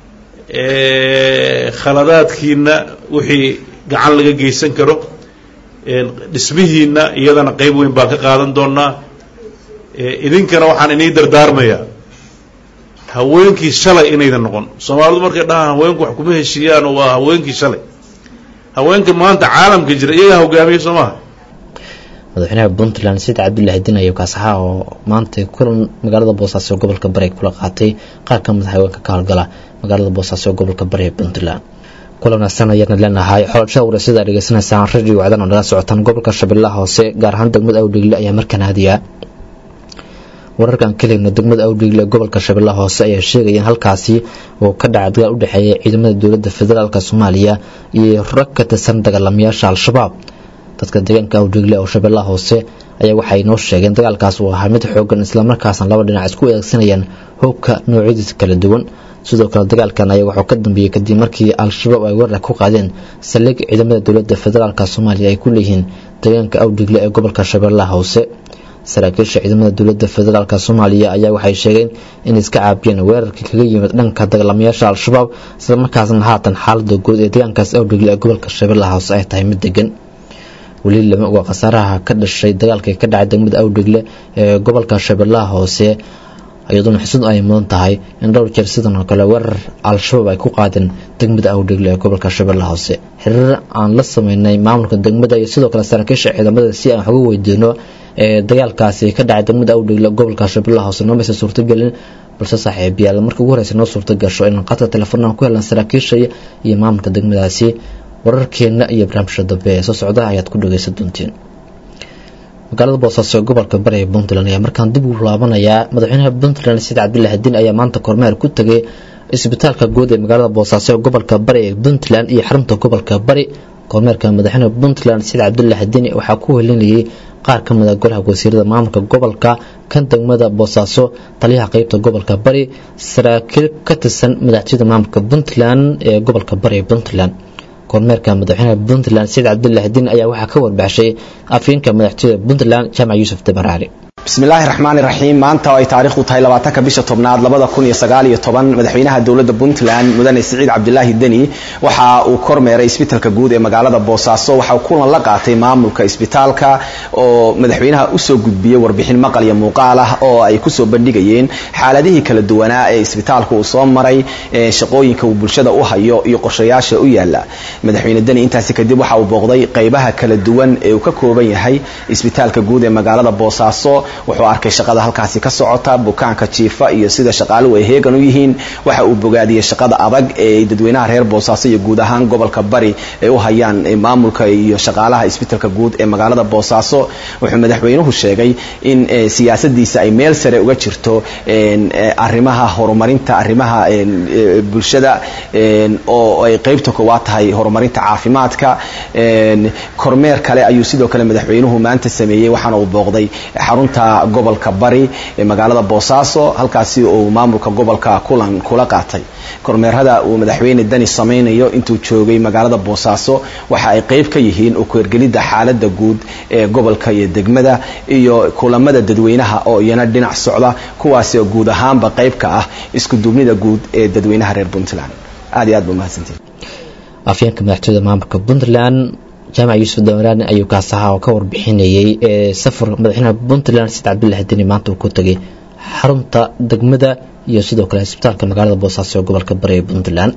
khaladaadkiina wixii gacan laga geysan karo dhismihiina iyadana qeyb weyn baan ka qaadan doonaa idinkana waxaan inii dardaarmayaa haweenkii shalay inaydan noqon soomaalidu markay dhahaan haweenku wax kuma heshiiyaan oo waa haweenkii shalay haweenka maanta caalamka jira iyagaa hogaamiya soo maha madaxweynaha puntland said cabdullaahi din ayo kaasaxa oo maanta kulan magaalada boosaaso gobolka bari kula qaatay qaar ka mid haweenka ka howlgala magaalada boosaaso gobolka bari ee puntland kulan wanaagsan ayaana leenahay xolashada wareysyada aad dhegeysanaysaan radio wacdan oo nala socotaan gobolka shabeellaha hoose gaar ahaan degmada awdheegle ayaa markaan haadiyaa wararkan kaligna degmada awdheegle ee gobolka shabeellaha hoose ayaa sheegaya in halkaasi uu ka dhacay dagaal u dhexeeya ciidamada dowladda federaalk soomaaliya iyo rag ka tirsan dagaalamayaasha al-shabaab dadka deegaanka awdheegle oo shabeellaha hoose ayaa waxay noo sheegeen dagaalkaas uu ahaa mid xoogan islamarkaasna laba dhinac isku eegsanayaan hubka noocyadiisa kala duwan sidoo kale dagaalkan ayaa wuxuu ka dambeeyey kadib markii al-shabaab ay weerar ku qaadeen saldhig ciidamada dowladda federaalk soomaaliya ay ku leeyihiin deegaanka awdheegle ee gobolka shabeellaha hoose saraakiisha ciidamada dowladda federaalk soomaaliya ayaa waxay sheegeen inay iska caabiyeen weerarkii kaga yimid dhanka dagaalamayaasha al-shabaab islamarkaasna haatan xaalada guud ee deegaankaas awdheegle ee gobolka shabeellaha hoose ay tahay mid degan weli lama oga khasaaraha ka dhashay dagaalkii ka dhacay degmada awdheegle ee gobolka shabeellaha hoose iyadoona xusud ay mudan tahay in dhowr jeer sidan oo kale weerar al-shabaab ay ku qaadeen degmada awdheegle ee gobolka shabeellaha hoose xiriir aan la sameynay maamulka degmada iyo sidoo kale saraakiisha ciidamada si aan xoga weydiino ee dagaalkaasi ka dhacay degmada awdheegle gobolka shabeellaha hoose nomaysa suurtagelin balse saaxiibayaal marka ugu horeysa noo suurta gasho inaan qadka telefoonaan ku helan saraakiisha iyo maamulka degmadaasi wararkeena iyo barnaamijka dambe ee soo socda ayaad ku dhageysan doontiin magaalada boosaaso gobolka bari ee puntland ayaa markaan dib u laabanayaa madaxweynaha puntland said cabdilaahi diin ayaa maanta kormeer ku tegay isbitaalka guud ee magaalada boosaaso ee gobolka bari ee puntland iyo xarunta gobolka bari kormeerka madaxweyne puntland sida cabdulaahi deni waxaa ku helinayay qaar ka mid a golaha wasiirada maamulka gobolka kan degmada boosaaso taliyaha qeybta gobolka bari saraakiil ka tirsan madaxtooyada maamulka puntland ee gobolka bari ee puntland kormeerka madaxweynaha puntland said cabdulaahi deni ayaa waxaa ka warbaxshay afyeenka madaxtooyada puntland jaamac yuusuf dabaraari bismillaahi raxmaani raxiim maanta oo ay taariikhdu tahay labaatanka bisha tobnaad labada kun iyo sagaal iyo toban madaxweynaha dowladda puntland mudane siciid cabdilaahi deni waxa uu kormeeray isbitaalka guud ee magaalada boosaaso waxa uu kulan la qaatay maamulka isbitaalka oo madaxweynaha usoo gudbiyey warbixin maqal iyo muuqaal ah oo ay kusoo bandhigayeen xaaladihii kala duwanaa ee isbitaalka uu soo maray shaqooyinka uu bulshada u hayo iyo qorshayaasha u yaala madaxweyne deni intaasi kadib waxa uu booqday qeybaha kala duwan ee uu ka kooban yahay isbitaalka guud ee magaalada boosaaso wuxuu arkay shaqada halkaasi ka socota bukaanka jiifa iyo sida shaqaaluhu ay heegan u yihiin waxa uu bogaadiyey shaqada adag ee dadweynaha reer boosaaso iyo guud ahaan gobolka bari ay u hayaan maamulka iyo shaqaalaha isbitaalka guud ee magaalada boosaaso wuxuu madaxweynuhu sheegay in siyaasadiisa ay meel sare uga jirto arrimaha horumarinta arrimaha bulshada oo ay qeybta koowaad tahay horumarinta caafimaadka kormeer kale ayuu sidoo kale madaxweynuhu maanta sameeyey waxaana uu booqday xarunta gobolka bari ee magaalada boosaaso halkaasi uu maamulka gobolka kulan kula qaatay kormeerada uu madaxweyne dani samaynayo intuu joogay magaalada boosaaso waxa ay qeyb ka yihiin ukeergelidda xaalada guud ee gobolka iyo degmada iyo kulamada dadweynaha oo iyana dhinac socda kuwaasi oo guud ahaanba qeyb ka ah isku duubnida guud ee dadweynaha reer puntland aad iyo aad ba umahadsantiin afyeenka madaxtooyada maamulka puntland jaamac yuusuf dawaraani ayuu kaasaha oo ka warbixinayay ee safar madaxweynaha puntland sid cabdulaahi deni maanta uu ku tegay xarunta degmada iyo sidoo kale isbitaalka magaalada boosaaso ee gobolka bari ee puntland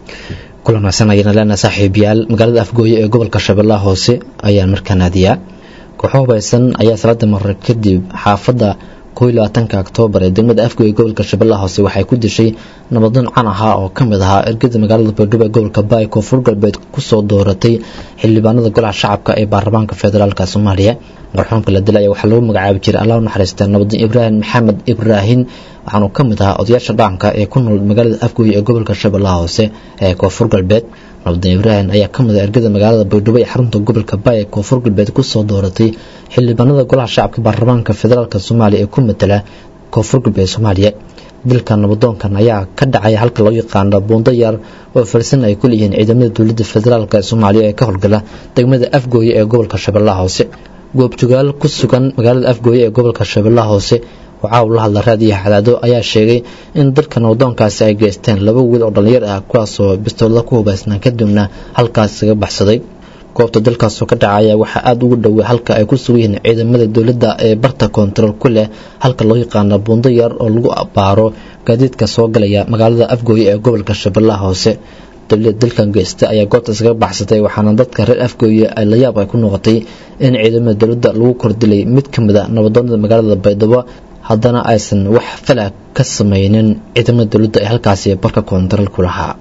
kulan wanaagsan ayana leenahay saaxiibayaal magaalada afgooye ee gobolka shabeellaha hoose ayaan markaa naadiyaa kooxo hubaysan ayaa salada marar kadib xaafadda kow iyo labaatanka oktoobar ee degmada afgooye gobolka shabeellaha hoose waxay ku dishay nabadoon can ahaa oo ka mid ahaa ergada magaalada baydhabo ee gobolka baay koonfur galbeed kusoo dooratay xildhibaanada golaha shacabka ee baarlamaanka federaalk soomaaliya marxuumka la dilaya waxaa lagu magacaabi jiray allah u naxariista nabadoon ibraahim maxamed ibraahin waxaanuu ka mid ahaa odayaasha dhaqanka ee ku nool magaalada afgooye ee gobolka shabeellaha hoose ee koonfur galbeed nabadoon ibraahim ayaa ka mid ah ergada magaalada baydhabo ee xarunta gobolka baay ee koonfur galbeed kusoo dooratay xildhibaanada golaha shacabka baarlamaanka federaalk soomaaliya ee ku matala koonfur galbeed soomaaliya dilka nabadoonkan ayaa ka dhacay halka loo yaqaano buundo yar oo farsan ay ku leeyihiin ciidamada dowladda federaalk ee soomaaliya ee ka howlgala degmada afgooye ee gobolka shabeellaha hoose goobjogaal ku sugan magaalada afgooye ee gobolka shabeellaha hoose oo caaw la hadla raadiyaha cadaado ayaa sheegay in dalka nabadoonkaasi ay geysteen laba wiil oo dhallinyar ah kuwaasoo bistoolada ku hubaysnaan kadibna halkaas kaga baxsaday goobta dalkaasoo ka dhacaya waxaa aada ugu dhowey halka ay ku sugan yihiin ciidamada dowladda ee barta koontarool ku leh halka loo yaqaano buundo yar oo lagu baaro gaadiidka soo galaya magaalada afgooye ee gobolka shabeellaha hoose dowlada dalkan geysta ayaa goobta iskaga baxsatay waxaana dadka reer afgooye ay layaab ay ku noqotay in ciidamada dowladda lagu kordilay mid ka mid a nabadoonada magaalada baydhabo haddana aysan wax falag ka samaynin ciidamada dowladda ee halkaasi barka koontarool ku lahaa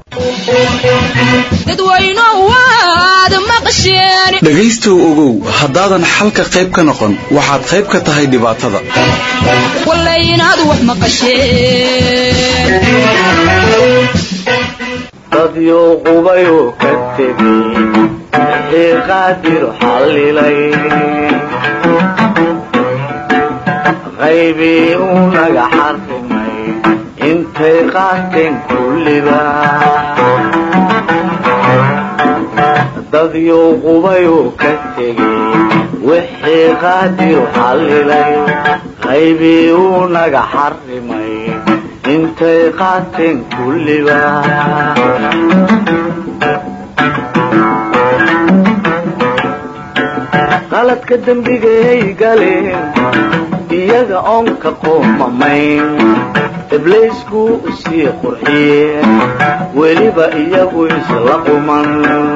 dhegaystow ogow haddaadan xalka qayb ka noqon waxaad qayb ka tahay dhibaatada dadyo qubayuu ka tegey wixii qaadir xallilay qaybii uu naga xarrimay intay qaateen kulliba dadyo qubayuu ka tegey wixii qaadir xallilay qaybii uu naga xarrimay intay qaateen kulliba qaladka dembigay galeen iyaga oon ka qoomamayn ibliisku sii qurxiyeen weliba iyagu isla quman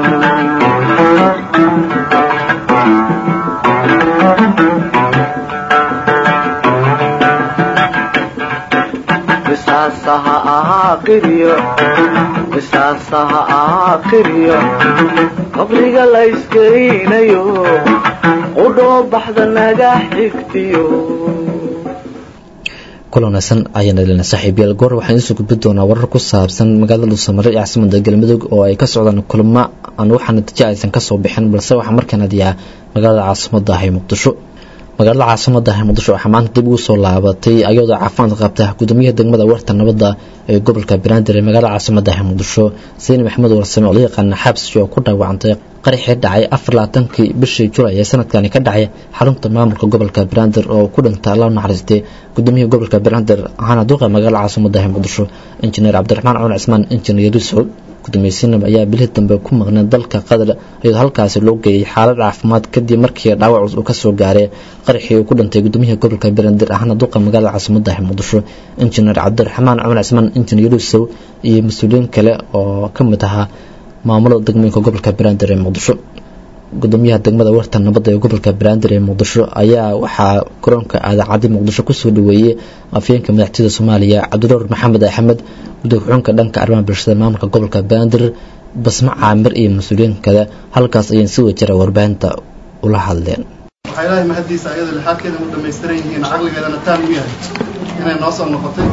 qisaasaha ahaa qiryo qisaasaha ahaa qiryo qabriga la iskeynayo qudhoo baxda naga xigtiyo kulanaysan ayaana dhalina saaxiibayaal goor waxaan idiin soo gudbi doonaa warar ku saabsan magaalada dhuusamare ee caasimada galmudug oo ay ka socdaan kulamo aan wax natiijo aysan kasoo bixin balse waxaa markaan adiyaa magaalada caasimada ah ee muqdisho magaalada caasimada ah ee muqdisho waxaa maanta dib ugu soo laabatay ayadoo caafimaad qabta gudoomiyaha degmada warta nabadda ee gobolka banaadir ee magaalada caasimada ah ee muqdisho sayni maxamed warsame oo la yaqaana xabsi oo ku dhaawacantay qaraxii dhacay afar labaatankii bishii julay ee sanadkani ka dhacay xarunta maamulka gobolka banaadir oo ku dhintay alla naxariistay gudoomiyaha gobolka banaadir ahaana duuqa magaalada caasimada ah ee muqdisho injineer cabdiraxmaan cumar cismaan injineer yuusuf gudoomiye sinab ayaa bilihii dambe ku maqnay dalka qatar iyadoo halkaasi loo geeyey xaalad caafimaad kadib markii dhaawac uu ka soo gaaray qaraxii uu ku dhintay gudoomiyaha gobolka banaadir ahaana duuqa magaalada caasimada ah ee muqdisho injineer cabdiraxmaan cumar cismaan injineer yuusuf iyo mas-uuliyiin kale oo ka mid ahaa maamulada degmooyinka gobolka banaadir ee muqdisho gudoomiyaha degmada warta nabadda ee gobolka banaadir ee muqdisho ayaa waxaa garoonka aadaacadi muqdisho kusoo dhaweeyey afyeenka madaxtooyada soomaaliya cabdinuur maxamed axmed gudooxuunka dhanka arrimaha bulshada maamulka gobolka banaadir basmo caamir iyo mas-uuliyiin kale halkaas ayaan si wajara warbaahinta ula hadleen waxaa ilaahay mahaddiisa ayadoo lixaadkeeda u dhammaystiran yihiin caqligeedana taan u yahay inay noo soo noqotay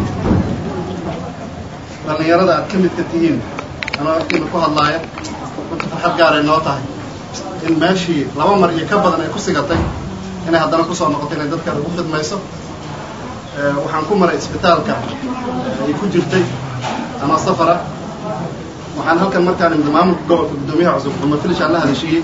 dhallinyarada aad ka midka tihiin anoo agtiina ku hadlaaya runta farxad gaaray noo tahay in meeshii laba mar iyo ka badan ay ku sigatay inay haddana kusoo noqoto inay dadka ugu khidmayso waxaan ku maray isbitaalka ay ku jirtay ama safara waxaan halkan markaan imid maamulka gobolka guddoomiyaha cusub cumar filishaan la hadashiiyey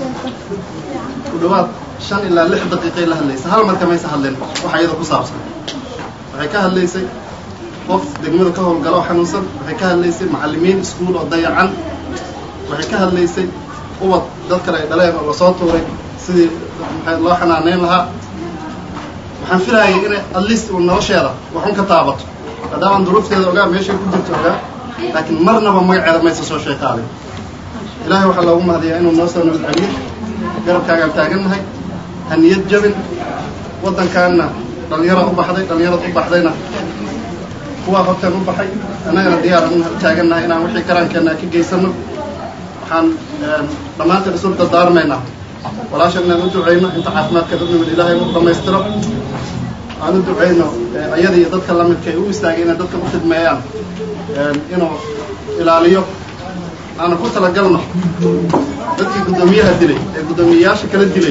ku dhawaad shan ilaa lix daqiiqay la hadlaysa hal marka maysa hadleen waxa iyada ku saabsan waxay ka hadlaysay qof degmada ka howlgalo oo xanuunsan waxay ka hadlaysay macallimiin iskuul oo dayacan waxay ka hadlaysay ubad dad kale ay dhaleen oo lasoo tuuray sidii maxay loo xanaaneyn lahaa waxaan filayay inay at least uu nolosheeda waxun ka taabato maadaamaan duruufteeda ogaa meeshay ku jirto ogaa laakiin marnaba magaceeda maysa soo sheekaalay ilaahay waxaa loogu mahadiyaa inuu noo soo nabad celiyo garabkaagaan taagannahay ha niyad jabin waddankaanna dhallinyara u baxday dhallinyarad u baxdayna kuwaa horteen u baxay annagana diyaaran u taagannahay inaan wixii karaankeenna ka geysano waxaan dhammaanteen isu dardaarmaynaa walaashan inaan u ducayno inta caafimaadkeeda u nimid ilaahay u dhammaystiro aan u ducayno ayada iyo dadka lamidka ay u istaagay inay dadka u khidmeeyaan inuu ilaaliyo aana ku talagalno dadkii guddoomiyaha dilay ee guddoomiyeyaasha kala dilay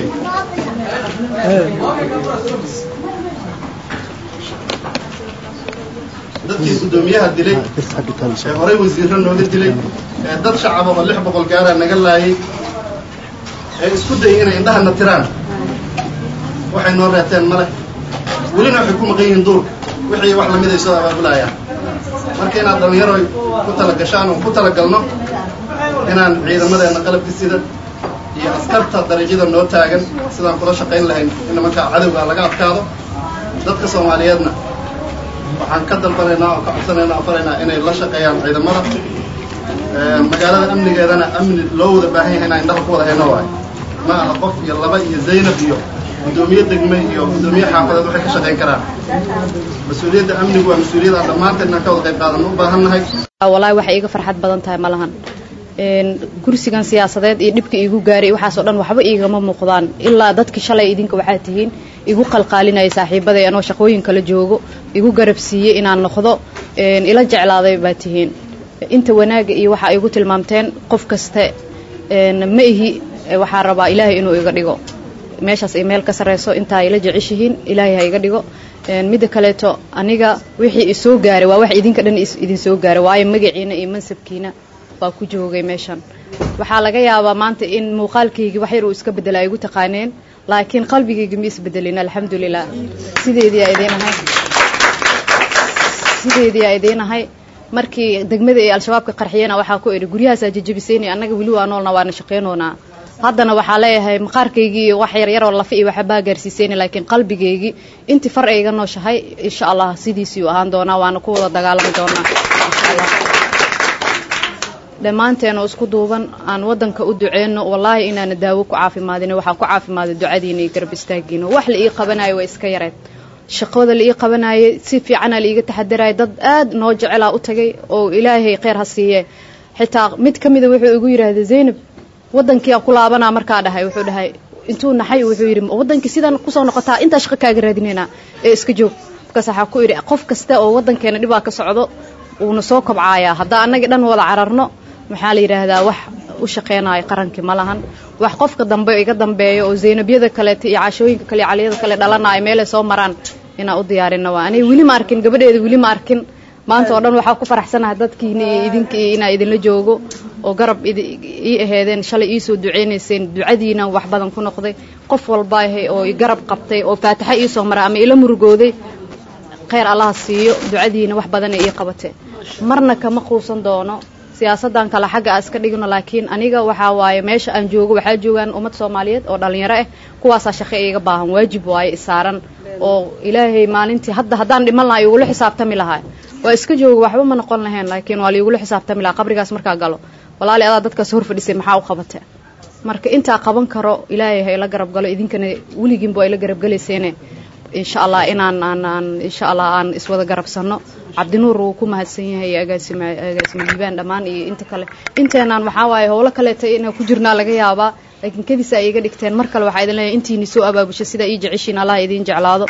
dadkii guddoomiyaha dilay ee horey wasiirro nooga dilay ee dad shacaba oo lix boqol gaara naga laayay ee isku dayay inay indhahana tiraan waxay noo reeteen male welina waxay ku maqan yihiin duurka wixii wax lamid ay soo abaabulayaan marka inaad dhallinyaro ku talagashaan oo ku talagalno inaan ciidamadeenna qalabka sida iyo askarta darajada noo taagan sidaan kula shaqayn lahayn in nimankaa cadowga laga adkaado dadka soomaaliyeedna waxaan ka dalbanaynaa oo ka codsanaynaa oo faraynaa inay la shaqeeyaan ciidamada magaalada amnigeedana amni loo wada baahan yahay inaan indhaha ku wada hayno waayo ma aha qof iyo laba iyo zaynab iyo guddoomiye degme iyo guddoomiye xaafadeed waxay ka shaqayn karaan mas-uuliyadda amnigu waa mas-uuliyad aan dhammaanteen inaan ka wada qayb qaadanno u baahan nahay wallaahi waxay iga farxad badan tahay ma lahan kursigan siyaasadeed iyo dhibka iigu gaaray waxaasoo dhan waxba iigama muuqdaan ilaa dadki shalay idinka waxaa tihiin igu qalqaalinaya saaxiibaday anoo shaqooyin kala joogo igu garab siiyey inaan noqdo ila jeclaaday baa tihiin inta wanaaga iyo waxa igu tilmaamteen qof kaste ma ihi waxaa rabaa ilaahay inuu iga dhigo meeshaas ay meel ka sarreyso intaa ila jeceshihiin ilaahay ha iga dhigo midda kaleeto aniga wixii isoo gaaray waa wax idinka dhan idin soo gaaray waayo magaciina iyo mansabkiina baa ku joogay meeshan waxaa laga yaabaa maanta in muuqaalkaygii wax yar uu iska bedela ay igu taqaaneen laakiin qalbigayga ma isbedelin alxamdulilah sideediiaa idiinahay sideediiaa idiinahay markii degmada ee al-shabaabka qarxiyena waxaa ku idhi guryahaasaa jajabisayna annaga weli waa noolna waana shaqaynoonaa haddana waxaa leeyahay maqaarkaygii iyo wax yaryaroo lafa iyo waxbaa gaarsiisayna laakiin qalbigaygii intii far ayga nooshahay insha allah sidiisiiu ahaan doonaa waana ku wada dagaalami doonaa insha allah dhammaanteen oo isku duuban aan waddanka u duceyno wallaahi inaana daawo ku caafimaadin waxaa ku caafimaaday ducadiina iyo garab istaagiina wax la ii qabanayo waa iska yareed shaqada la ii qabanayay si fiicana la iiga taxadaraya dad aad noo jecelaa u tagay oo ilaahay kheyr ha siiye xitaa mid ka mida wuxuu igu yidhaahday zaynab waddankii aan ku laabanaa markaa dhahay wuxuu dhahay intuu naxay wuxuu yidhi waddankii sidaan kusoo noqotaa intaa shaqo kaaga raadinaynaa ee iska joog qofkaas waxaa ku idhi qof kasta oo waddankeena dhibaa ka socdo wuuna soo kobcaayaa haddaa annagii dhan wada cararno maxaa la yidhaahdaa wax u shaqaynayo qarankii ma lahan wax qofka dambe iga dambeeyo oo zaynabyada kaleeta iyo cashooyinka kale iyo caliyada kale dhalanaayo meelay soo maraan inaan u diyaarino waa anay weli ma arkin gabadheeda weli ma arkin maanta oo dhan waxaa ku faraxsanahay dadkiina iyo idinka iyo inaa idinla joogo oo garab ii aheedeen shalay ii soo duceynayseen ducadiina wax badan ku noqday qof walba ahe oo garab qabtay oo faataxa ii soo maray ama ila murugooday khayr allaha siiyo ducadiina wax badana ii qabate marna kama quusan doono siyaasaddan kale xagga a iska dhigno laakiin aniga waxaa waaye meesha aan joogo waxaa joogaan ummad soomaaliyeed oo dhallinyaro ah kuwaasaa shaqo iiga baahan waajib waaye isaaran oo ilaahay maalintii hadda haddaan dhiman lahaa igula xisaabtami lahaa waa iska jooga waxba ma noqon lahayn laakiin waa liigula xisaabtami lahaa qabrigaas markaa galo walaali adaa dadkaas hor fadhisay maxaa u qabate marka intaa qaban karo ilaahay ha ila garab galo idinkana weligiinba waa ila garabgelayseene insha allah inaan aan aan insha allah aan iswada garabsano cabdinuur wuu ku mahadsan yahay agaasime agaasime liibaan dhammaan iyo inta kale inteenaan waxaa waaye howlo kaleeta inaa ku jirnaa laga yaabaa laakiin kadis ay iga dhigteen mar kale waxaa idin leeyahay intiini soo abaabusha sidaa ii jeceshiin allah idiin jeclaado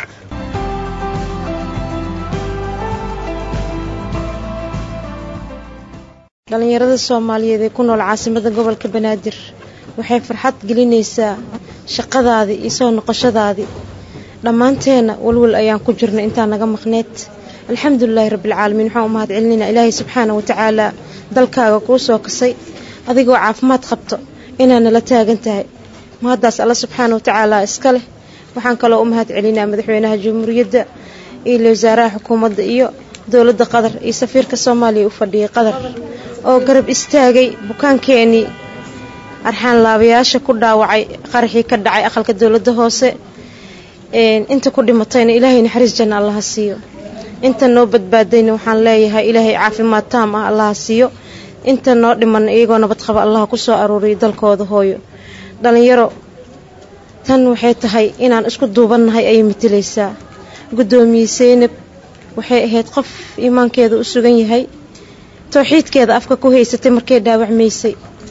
dhallinyarada soomaaliyeed ee ku nool caasimada gobolka banaadir waxay farxad gelinaysaa shaqadaadii iyo soo noqoshadaadii dhammaanteenna walwal ayaan ku jirnay intaa naga maqneed alxamdulilaahi rabbilcaalamiin waxaan u mahad celinaynaa ilaahay subxaana wa tacaalaa dalkaaga kuu soo kasay adigoo caafimaad qabto inaa nala taagan tahay mahaddaas alla subxaana wa tacaalaa iska leh waxaan kaloo u mahad celinaa madaxweynaha jamhuuriyadda iyo wasaaraha xukuumadda iyo dowladda qatar iyo safiirka soomaaliya u fadhiyay qatar oo garab istaagay bukaankeenii arxaan laabayaasha ku dhaawacay qaraxii ka dhacay aqalka dowladda hoose inta ku dhimatayna ilaahay naxariis janna allaha siiyo inta noo badbaadayna waxaan leeyahay ilaahay caafimaad taam ah allaha siiyo inta noo dhiman iyagoo nabad qaba allaha ku soo aruuriyo dalkooda hooyo dhallinyaro tan waxay tahay inaan isku duubannahay ayay matalaysaa guddoomiye seynab waxay ahayd qof iimaankeeda u sugan yahay towxiidkeeda afka ku haysatay markay dhaawacmaysay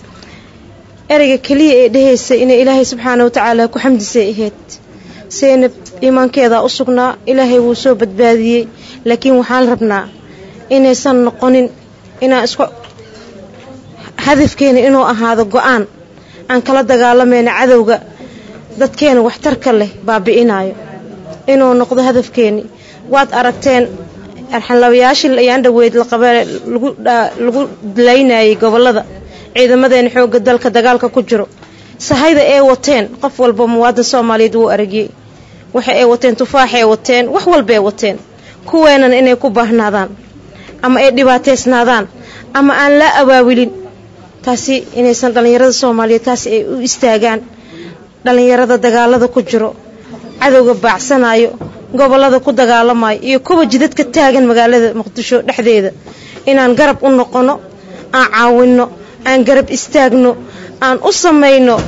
ereyga keliya ee dhahaysay inay ilaahay subxaana wa tacaala ku xamdisay ahayd seynab iimaankeedaa u sugnaa ilaahay wuu soo badbaadiyey laakiin waxaan rabnaa inaysan noqonin inaan isku hadafkeena inuu ahaado go-aan aan kala dagaalamayna cadowga dadkeena waxtarka leh baabi'inaayo inuu noqdo hadafkeeni waad aragteen arxanlabayaashii ayaan dhaweyd lagu laynayay gobolada ciidamadeena xoogga dalka dagaalka ku jiro sahayda ee wateen qof walba muwaadin soomaaliyeed wuu aragiyey waxa ay wateen tufaaxay wateen wax walbaay wateen kuweenana inay ku baahnaadaan ama ay dhibaateysnaadaan ama aan la abaawilin taasi inaysan dhallinyarada soomaaliyeed taasi ay u istaagaan dhallinyarada dagaalada ku jiro cadowga baacsanayo gobolada ku dagaalamayo iyo kuwa jidadka taagan magaalada muqdisho dhexdeeda inaan garab u noqono aan caawinno aan garab istaagno aan u samayno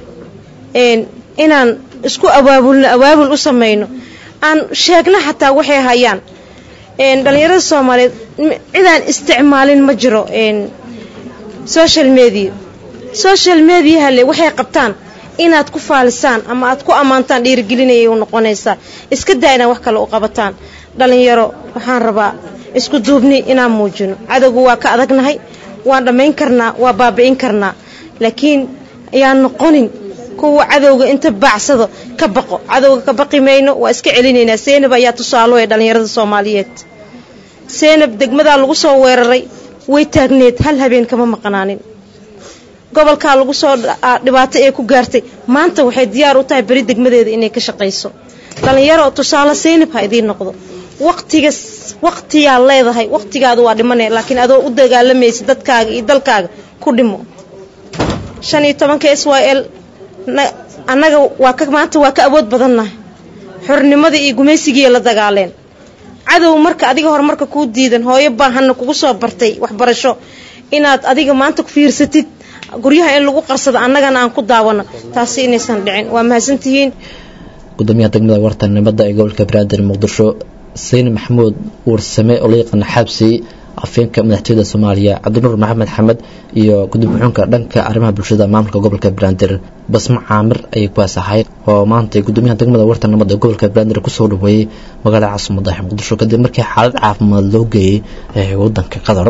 inaan isku abaabulno abaabul u samayno aan sheegno xataa waxay hayaan dhallinyarada soomaaliyeed cidaan isticmaalin ma jiro social media social mediaha le waxay qabtaan inaad ku faalisaan ama aad ku ammaantaan dhiirigelinayay u noqonaysaa iska daa inaad wax kale u qabataan dhallinyaro waxaan rabaa isku duubni inaan muujino cadowgu waa ka adagnahay waan dhammayn karnaa waa baabi'in karnaa laakiin ayaan noqonin kuwa cadowga inta baacsado ka baqo cadowga ka baqi mayno waa iska celinaynaa seynab ayaa tusaalo ee dhallinyarada soomaaliyeed seynab degmadaa lagu soo weeraray way taagneed hal habeen kama maqnaanin gobolkaa lagu soo dhibaato ee ku gaartay maanta waxay diyaar u tahay beri degmadeeda inay ka shaqayso dhallinyaro tusaale seynab ha idiin noqdo waqtiga waqtiyaa leedahay waqtigaadu waa dhimane laakiin adoo u dagaalamaysa dadkaaga iyo dalkaaga ku dhimo shan iyo tobanka s y l annaga waa ka maanta waa ka awood badannahay xornimadii iyo gumaysigii la dagaaleen cadow marka adiga horumarka kuu diidan hooyo baahanna kugu soo bartay waxbarasho inaad adiga maanta ku fiirsatid guryaha in lagu qarsado annagana aan ku daawano taasi inaysan dhicin waa mahadsantihiin gudoomiyaha degmada wartanimada ee gobolka banaadir muqdisho sayni maxamuud warsame oo la yaqaana xabsi afeenka madaxtooyada soomaaliya cabdinuur maxamed xamed iyo gudoomiye-xunka dhanka arrimaha bulshada maamulka gobolka banaadir basmo caamir ayay kuwaas ahayd oo maanta gudoomiyaha degmada warta nabad ee gobolka banaadir kusoo dhaweeyey magaalada caasimada muqdisho kadib markii xaalad caafimaad loo geeyey ee wadanka qatar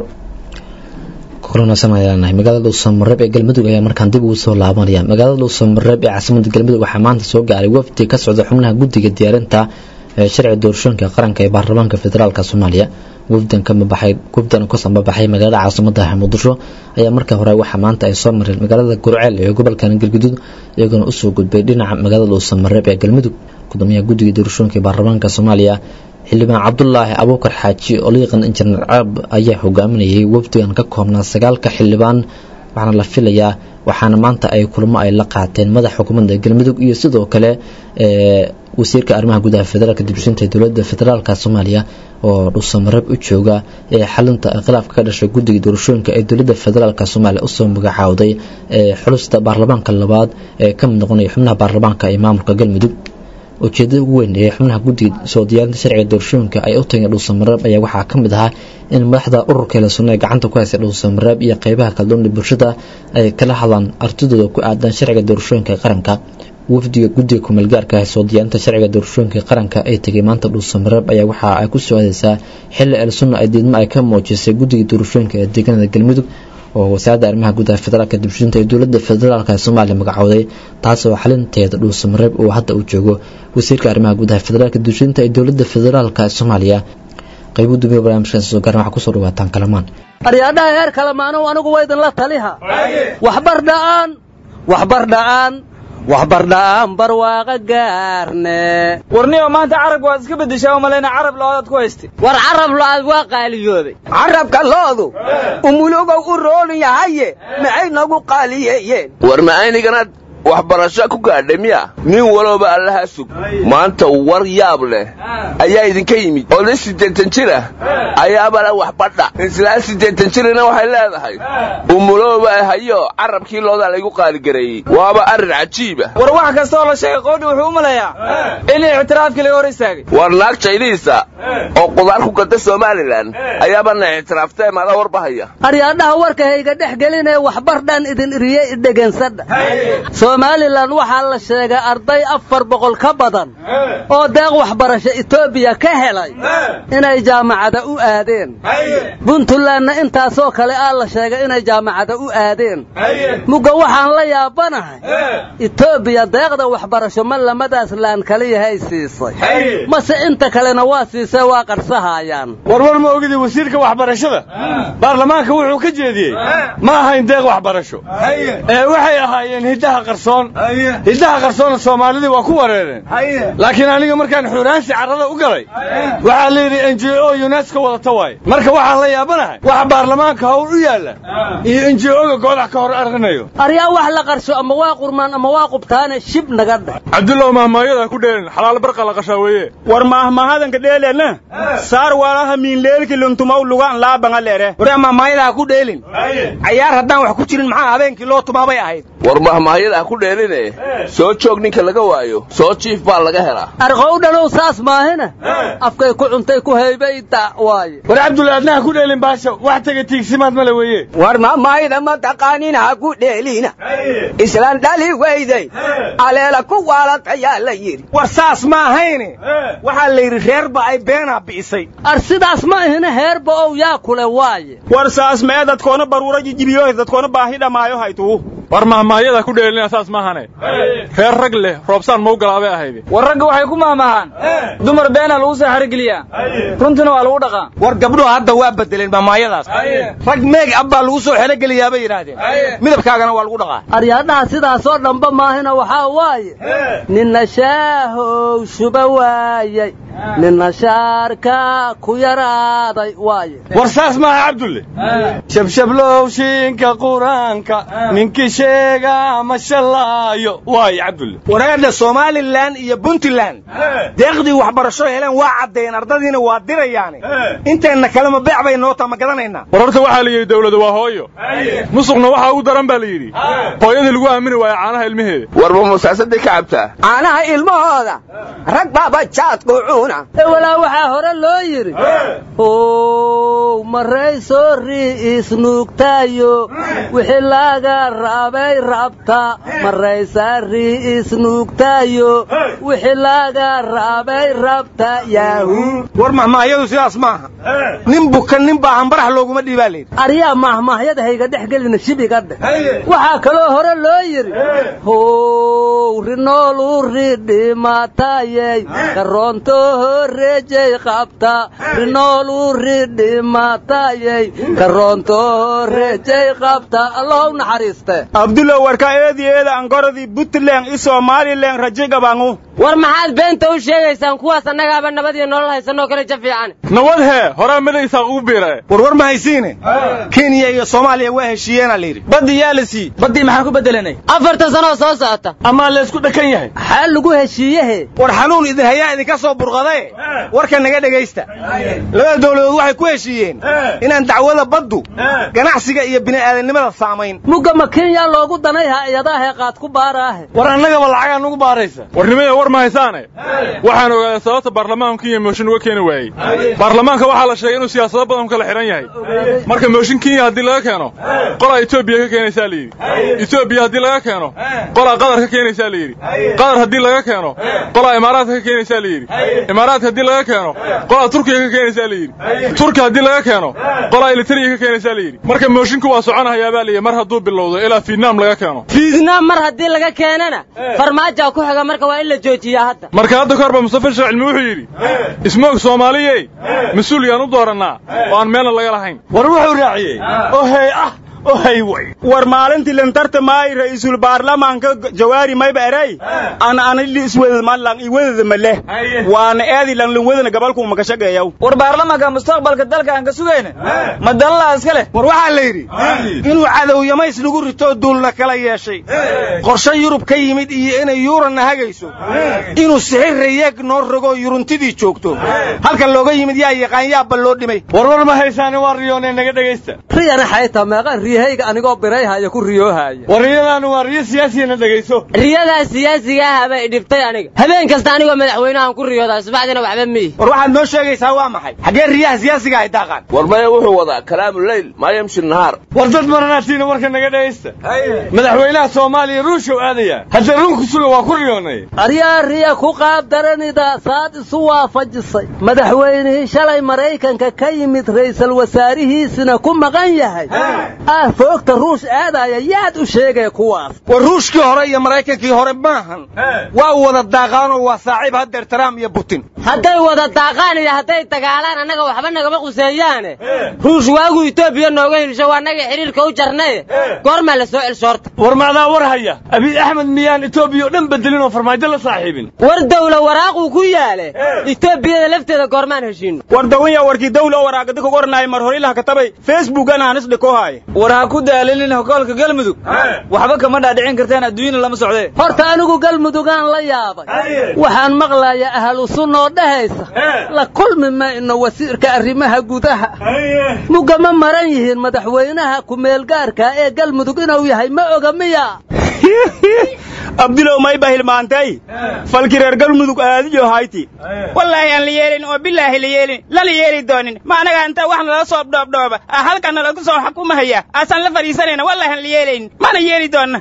kulanasanayaanahay magaalada dhuusamareeb ee galmudug ayaa markaan dib ugu soo laabanaya magaalada dhuusamareeb ee caasimada galmudug waxaa maanta soo gaaray wafdi ka socda xubnaha guddiga diyaarinta ee sharci doorashooyinka qaranka ee baarlamaanka federaalk soomaaliya wafdan ka mabaxay wafdan ka sambabaxay magaalada caasimada muqdisho ayaa markii hore waxaa maanta ay soo mareen magaalada gurceel ee gobolkan galguduud iyagoona usoo gudbay dhinaca magaalada dhuusamareeb ee galmudug gudoomiyaha guddiga doorashooyinka ee baarlamaanka soomaaliya xildhibaan cabdulaahi abuukar xaaji oo la yaqaan injineer caab ayaa hogaaminayay wafdigan ka koobnaa sagaalka xildhibaan waxaana la filayaa waxaana maanta ay kulamo ay la qaateen madax xukuumadda galmudug iyo sidoo kale wasiirka arrimaha gudaha federaalka dibshinta ee dowladda federaalka soomaaliya oo dhuusamareeb u jooga ee xalinta khilaafka ka dhashay guddiga doorashooyinka ee dowladda federaalk soomaaliya usoo magacaawday xulusta baarlamaanka labaad ee ka mid noqonaya xubnaha baarlamaanka ee maamulka galmudug ujeedada ugu weyn ee xubnaha guddiga soo diyaarinta sharciga doorashooyinka ay u tageen dhuusamareeb ayaa waxaa ka mid ahaa in madaxda ururka leesunno ee gacanta ku haysa dhuusamareeb iyo qeybaha kala duwan ee bulshada ay kala hadlaan artidooda ku aadan sharciga doorashooyinka qaranka wafdiga guddiga kumeelgaarka ah soo diyaarinta sharciga doorashooyinka qaranka ay tegay maanta dhuusamareeb ayaa waxa ay ku soo aadeysaa xilli elsunna ay diidmo ay ka muujisay guddiga doorashooyinka ee deegaanada galmudug oo wasaaradda arrimaha gudaha federaalka dibshinta ee dowladda federaalk ee soomaaliya magacowday taasoo xalinteeda dhuusamareeb uu hadda u joogo wasiirka arrimaha gudaha federaalka dibshinta ee dowladda federaalk ee soomaaliya qaybu dumiya barnaamijkan soo gaaran waxaa kusoo dhawaataan kalamaan aryaadhaha heer kalamaanow anigu waa idinla taliha waxbar dha'aan waxbar dha'aan waxbardha'aan barwaaqa gaarne warniyo maanta carab waad iska beddeshaa oo malayna carab loodaad ku haystay war carab lo-aad waa qaaliyoobay carabka loodu umulogow u roolin yahaye maxay nagu qaaliyeeyeen war macayniganaad waxbarasho ku gaadhay miya nin walooba allaha sug maanta war yaab leh ayaa idinka yimid oday siddeetan jir ah ayaabala waxbadha islaan siddeetan jirina waxay leedahay umulooba hayo carabkii loodaa laygu qaaligareeyey waaba arrin cajiiba war wax kastaoo la sheegay qoodhi wuxuu u malayaa in ictiraafkii laga hor istaagay war naag jayniisa oo qudaar ku gada somalilan ayaabana ictiraaftee maada warbahaya aryaadhaha warka hayga dhex gelinee waxbardhan idin iriye idhegansadha somalilan waxaa la sheegay arday afar boqol ka badan oo deeq waxbarasho etoobiya ka helay inay jaamacada u aadeen puntlandna intaasoo kale aa la sheegay inay jaamacada u aadeen mugga waxaan la yaabanahay etoobiya deeqda waxbarasho ma lamadaas laan kaliyahay siisay mase inta kalena waa siisay waa qarsahaayaan warwar ma ogidi wasiirka waxbarashada baarlamaanka wuxuu ka jeediyey ma ahayn deeq waxbarasho ee waxay ahaayeen hiddaha qarsoon hiddaha qarsoona soomaalidii waa ku wareereen laakiin aniga markaan xuuraansi carrada u galay waxaa la yidhi n j o yunesko wadata waaye marka waxaan la yaabanahay waxa baarlamaanka hawl u yaalla iyo n j o-ga goodax ka hor arinayo aryaa wax la qarsho ama waa qurmaan ama waa qubtaane shib naga dheh cabdullow mahmaayada ku dheelin xalaal barqa la qashaa weeye war mahmahadanka dheelena saar walaha miinleelki luntumaw lugaan laabanga leere war mahmaayada ku dheelin cayaar haddaan wax ku jirin maxaa habeenkii loo tumaabay ahayd war mahmaayada ku dheeline soo joog ninka laga waayo soo jiif baa laga helaa arqowdhanow saas maahina afkay ku cuntay ku haybayda waaye war cabdulla adnaha ku dheelin baasho wax taga tiigsimaad male weeye war mahmaayada ma taqaanina ha ku dheelina islaan dhali weyday aleela ku waalatayaa la yidhi war saas ma ahayne waxaa la yidhi reerba ay beenaa bi'isay ar sidaas ma ahina heerba ow yaa kule waaye war saas mee dadkoona baruura jijibiyo dadkoona baahi dhammaayo haytuu war mahmaayada ku dheelina saas maahane reer rag leh roobsaan mau galaabay ahayde war ragga waxay ku mahmahaan dumar beena lagu soo xarigeliyaa runtina waa lagu dhaqaa war gabdhuhu hadda waa bedeleen mahmaayadaas rag meeg ab baa lagu soo xerogeliyaa bay yidhaahdeen midabkaagana waa lagu dhaqaa aryaadhaha sidaasoo dhanba maahina waxaa waaye ninna shaahow shuba waayey ninna shaarka ku yaraaday waaye war saas maaha cabdulle shabshablow shiinka qur-aanka ninkii sheega ma shallaayo waaye cabdulle wareedha somalilan iyo puntland deeqdii waxbarasho heleen waa caddeeyeen ardadiina waa dirayaane inteenna kalema beec bay noo taa ma gadanaynaa war horta waxaa la yidhi dawladu waa hooyo musuqna waxaa ugu daran baa la yidhi hooyadii lagu aamini waayo caanaha ilmaheeda warba musaasaday ka cabtaa caanaha ilmahooda rag baaba jaadku doona walaa waxaa hore loo yidhi ow maray soo ri'is nuugtaayo wixii laga raabay rabta maraysaa ri'is nuugtaayo wixii laga raabay rabta yaahu war mahmahyadu sidaas maaha nin bukan nin baa hambarax looguma dhiibaa layidhi aryaa mahmaahyada hayga dhex gelina shibiga dheh waxaa kaloo hore loo yidhi how rinoolu ridhimatayey karoonto horeejay qabta rinoolu ridhimatayey karoonto horeejay qabta allow naxariiste abdulla warka eedi eeda angoradii puntland i somalilan raje gabangu war maxaad beenta u sheegaysaan kuwaas annagaaba nabad iyo nolol haysanoo kale ja fiican nabad hee horaa midaysaa ugu biire war war ma haysiine kenya iyo soomaaliya waa heshiiyeena layidhi baddi yaa la sii baddii maxaan ku bedelanay afartan sanoo soo socota amaa laysku dhakan yahay maxaa lagu heshiiyehe war xanuun idin hayaa idinka soo burqadae warka naga dhegaysta labada dawladood waxay ku heshiiyeen inaan dacwada baddu ganacsiga iyo bini'aadanimada saamayn mugga ma kenya loogu danay hay-adaahee qaad ku baaraahe war annagaba lacagaa nugu baaraysa warnimada war ma haysaane waxaan ogaaday sababta baarlamaanku kenya mooshin uga keeni waayey baarlamaanka waxaa la sheegay inuu siyaasado badan ku kala xidhan yahay marka mooshin kenya haddii laga keeno qolaa etoobiya ka keenaysaa layidhi etoobiya haddii laga keeno qolaa qatar ka keenaysaa layidhi qatar haddii laga keeno qolaa imaaraadka ka keenaysaa layidhi imaaraadka haddii laga keeno qolaa turkiga ka keenaysaa layidhi turki haddii laga keeno qolaa elitariya ka keenaysaa layidhi marka moshinku waa soconahayaa baa layidhi mar hadduu bilowdo ilaa fietnaam laga keeno fietnaam mar haddii laga keenana farmaajaa ku xiga marka waa in la joojiyaa hadda marka hadda ka horba mustafa sheekh cilmi wuxuu yidhi ismoog soomaaliyey mas-uul yaan u doorannaa oo aan meelna laga lahayn war wuxuu raaciyey ohey ah ohay way war maalintii lantarta maay ra'iisul baarlamaanka jawaari mayba eray an anili iswedad malan iwedada male waana eedi lan lan wedana gabalku makashagayaw war baarlamaanka mustaqbalka dalka aan ka sugayna ma dalala iska leh war waxaa la yidhi inuu cadowyamays lagu rito duulna kala yeeshay qorshe yurub ka yimid iyo inay yuuranna hagayso inuu sixir rayeeg noo rogo yuruntidii joogto halka looga yimid yaa yaqaan yaabba loo dhimay warwar ma haysaani waa riyoonee naga dhegaysta riyana xayta meeqa riyahayga anigoo birayhaya ku riyoohaya war riyadaanu waa riyo siyaasiyana dhegayso riyadaa siyaasiga ah bay dhibtay aniga habeen kasta anigoo madaxweynahan ku riyoodaa subaxdiina waxba miyi war waxaad noo sheegaysaa waa maxay xaggee riyaha siyaasiga ay daaqaan war maya wuxuu wadaa kalaamu leyl maa yamshi nahaar war dad maranaatiina warka naga dhegaysta madaxweynaha soomaaliya ruushow aadaya hadda runku suga waa ku riyoonay aryaa riya ku qaab daranida saad isu waafajisay madaxweynihii shalay maraykanka ka yimid ra'iisul wasaarihiisina ku maqan yahay ah foogta ruush aadaya yaad u sheegay kuwaas war ruushkii hore iyo maraykankii hore maahan waa wada daaqaanoo waa saaxiib haddeer trump iyo putin hadday wada daaqaan iyo hadday dagaalaan annaga waxba nagama quseeyaane ruush waagu etoobiya nooga hilisho waa naga xidhiirka u jarnaye goormaa la soo celshoorta war macdaa war haya abiy axmed miyaan etoobiya oo dhan bedelin oo farmaajo la saaxiibin war dawla waraaquu ku yaale etoobiyada lafteeda goormaan heshiino war dawanya warkii dawla oo waraaqada ka qornaay mar hore ilaha katabay facebookana hanis dhikohaaya war ha ku daalinin hogoolka galmudug waxba kama dhaadhicin kartaan adduunyana lama socdee horta anigu galmudugaan la yaabay waxaan maqlayaa ahlu sunnoo dhahaysa la kulmi mayno wasiirka arrimaha gudaha mugama maran yihiin madaxweynaha ku-meelgaarka ee galmudug inuu yahay ma oga miya abdilow may ba hilmaantay falki reer galmudug aadiyo hayti wallaahi aan la yeelin oo bilaahi la yeelin lala yeeli doonin ma anaga inta wax nala soo dhoobdhooba halkan nalagu soo xukumahaya aasaan la fadhiisanayna wallaahi aan la yeelayn mana yeeli doonna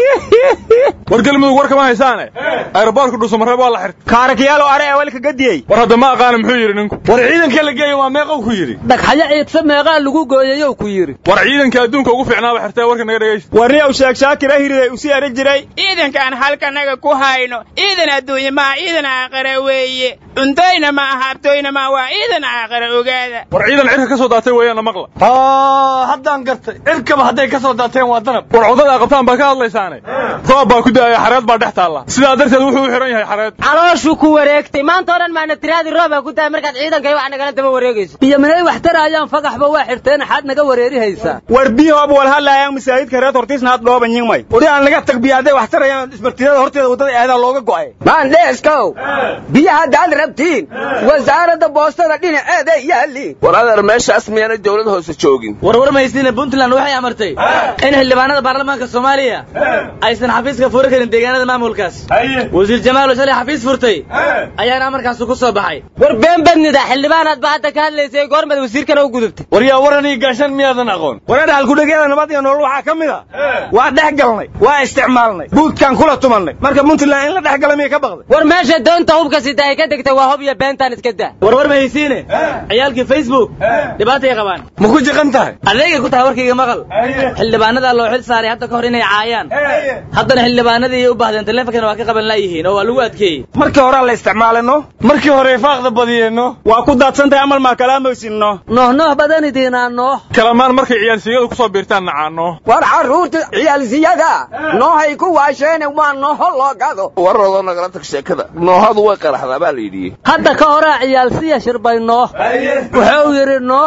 war galmudug war kama haysaane aeroboortka dhuusamareeb waa la xirtay kaarakiyaalo are ee walka gadiyey war hadda ma aqaana muxuu yidhi ninku war ciidanka la geeyo waa meeqow ku yidhi dhagxayo ciidsa meeqaa lagu gooyayow ku yidhi war ciidanka adduunka ugu fiicnaaba xirtee warka naga dhegaysta warni aw sheeg shaakira hiriday usii eri jiray ciidankaan halkanaga ku hayno ciidan adduunye maa ciidan aakhira weeye cuntoyna ma aha abtooyna ma waa ciidan aakhira ogaada war ciidan cirka ka soo daatay weeyaanna maqla haddaan gartay cirkaba hadday ka soo daateen waa danab war codada aqabtaan baa ka hadlaysaane roob baa ku da'aya xareed baa dhex taalla sidaa darteed wuxuu u xihan yahay xareed calooshuu ku wareegtay maanta oo dhan maana tiraadii roobaa ku daaya markaad ciidankay wax nagala daba wareegayso iyo minay wax tarayaan fagaxba waa xirteen xaad naga wareerihaysaa war biyahoob wal hadlaayaan masaajidka reer hortiisna had dhooban yingmay uri aan laga tagbiya hadday wax tarayaan isbartiyada horteeda waddada aadaa looga go'ay maandheeskow biyaha haddaad aragtiin wasaaradda boostada dhinaceeda yaaliin war adeer meeshaas miyaanay dawlad hoose joogin warwar maysiina puntland waxay amartay in xildhibaanada baarlamaanka soomaaliya aysan xafiiska furi karin deegaanada maamulkaas wasiir jamaalo shalay xafiis furtay ayaana amarkaasu ku soo baxay war been badnida xildhibaanaad baa hadda ka hadlaysay goormad wasiirkana u gudubtay war yaa waran ii gaashan miyaadan aqoon wareer halkudhegyada nabad iyo nolol waxaa ka mid a waa dhex galnay waa isticmaalnay buudkaan kula tumannay marka puntland in la dhex gala miya ka baqday war meesha doonta hubka sida ay ka degtay waa hub iyo beentaan iska daa warwar mahaysiine ciyaalkii facebook dhibaatay qabaan ma ku jiqan tahay adeegay ku tahay warkayga maqal xildhibaanada loo xil saaray hadda ka hor inay caayaan haddana xildhibaanadii u baahdeen taleefonkana waa ka qaban laayihiin oo waa lagu adkeeyey markii horaa la isticmaalino markii hore faaqda badiyeenno waa ku daadsantahay amal maa kalaamaysinno nooh nooh badan idiinaa nooh kalamaan markay ciyaalsiyadu ku soo biirtaan nacaano war carruurta ciyaalsiyada noohay ku waasheene waa nooho loo gado warradoo nagala tag sheekada noohadu way qaraxdaa baa la yidhi hadda ka horaa ciyaalsiya shirbay nooh wuxuu yidhi nooh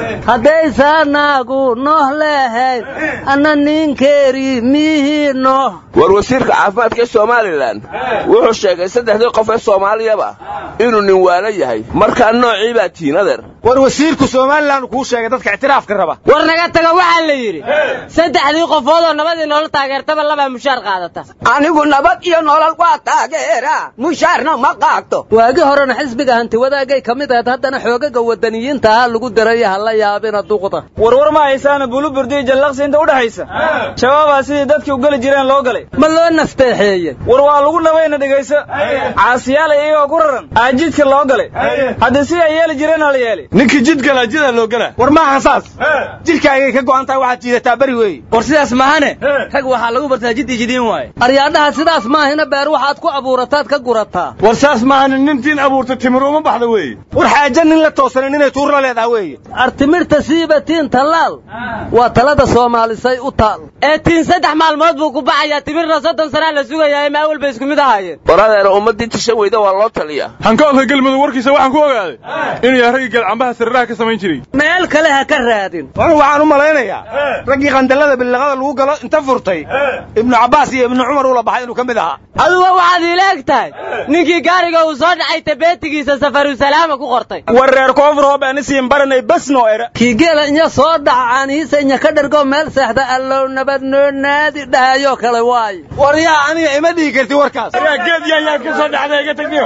haddaysaanaagu nooh leehayn anna ninkeeri miyihii nooh war wasiirka caafimaadka ee somalilan wuxuu sheegay saddexdii qof ee soomaaliyaba inuu nin waala yahay markaa noocii baa tiin adeer war wasiirku somalilan kuu sheegay dadka ictiraafka raba war naga taga waxaa la yidhi saddexdii qofood oo nabadii nolol taageertaba labaa mushaar qaadata anigu nabad iyo nolol waa taageera mushaarna ma qaato waagi horena xisbiga hanti wadaagay ka mid ahayd haddana xoogaga wadaniyiinta ah lagu diray hala yaabina duqda warwar ma haysaana buluburdi jallaqsi inta udhaxaysa shabaabaa sidii dadkii u geli jireen loo galay ma loo nafteexeeye war waa lagu nabayna dhegayso caasiyaal iyagoo ku raran aajidka loo galay haddii si ay yeeli jireen la yeeli ninkii jid gala jidaa loo galaa war maaha saas jidhkaagay ka go'an tahay waxaad jiidataa beri weeye war sidaas maahane rag waxaa lagu bartaa jid ijidiin waaye aryaadhaha sidaas maahina beer waxaad ku abuurataad ka gurataa war saas maahane nintiin abuurta timir uma baxda weeye war xaaja nin la toosanin inay tuur la leedaha weeye artimirta siiba tiin tallaal waa talada soomaalisay u taal ee tiin saddex maalmood buu ku baxayaa timirna soddon sanaa la sugayaa ma awal bay isku mid ahaayeen war adeer ummaddii tisha weyda waa loo taliyaa hankoodka galmudug warkiisa waxaan ku ogaaday inuu yahay raggii geelcambaha siriraha ka samayn jiray meel kale ha ka raadin war waxaan u malaynayaa raggii qandallada billiqada lagu galo inta furtay ibnu cabbaas iyo ibnu cumar ula baxay inuu ka mid ahaa aduga waxaad iila eg tahay ninkii gaariga uu soo dhacay tabeetigiisa safarusalaama ku qortay war reer koonfur hoob aan isiin baranay bas noo era kii geela inya soo dhaca caanihiisa inya ka dhergo meel seexda allow nabad noo naadi dhahayoo kale waayo war yaa aniga ima dhihi karti warkaas yaa geed yaa yaa ka soo dhacday iga tagniyo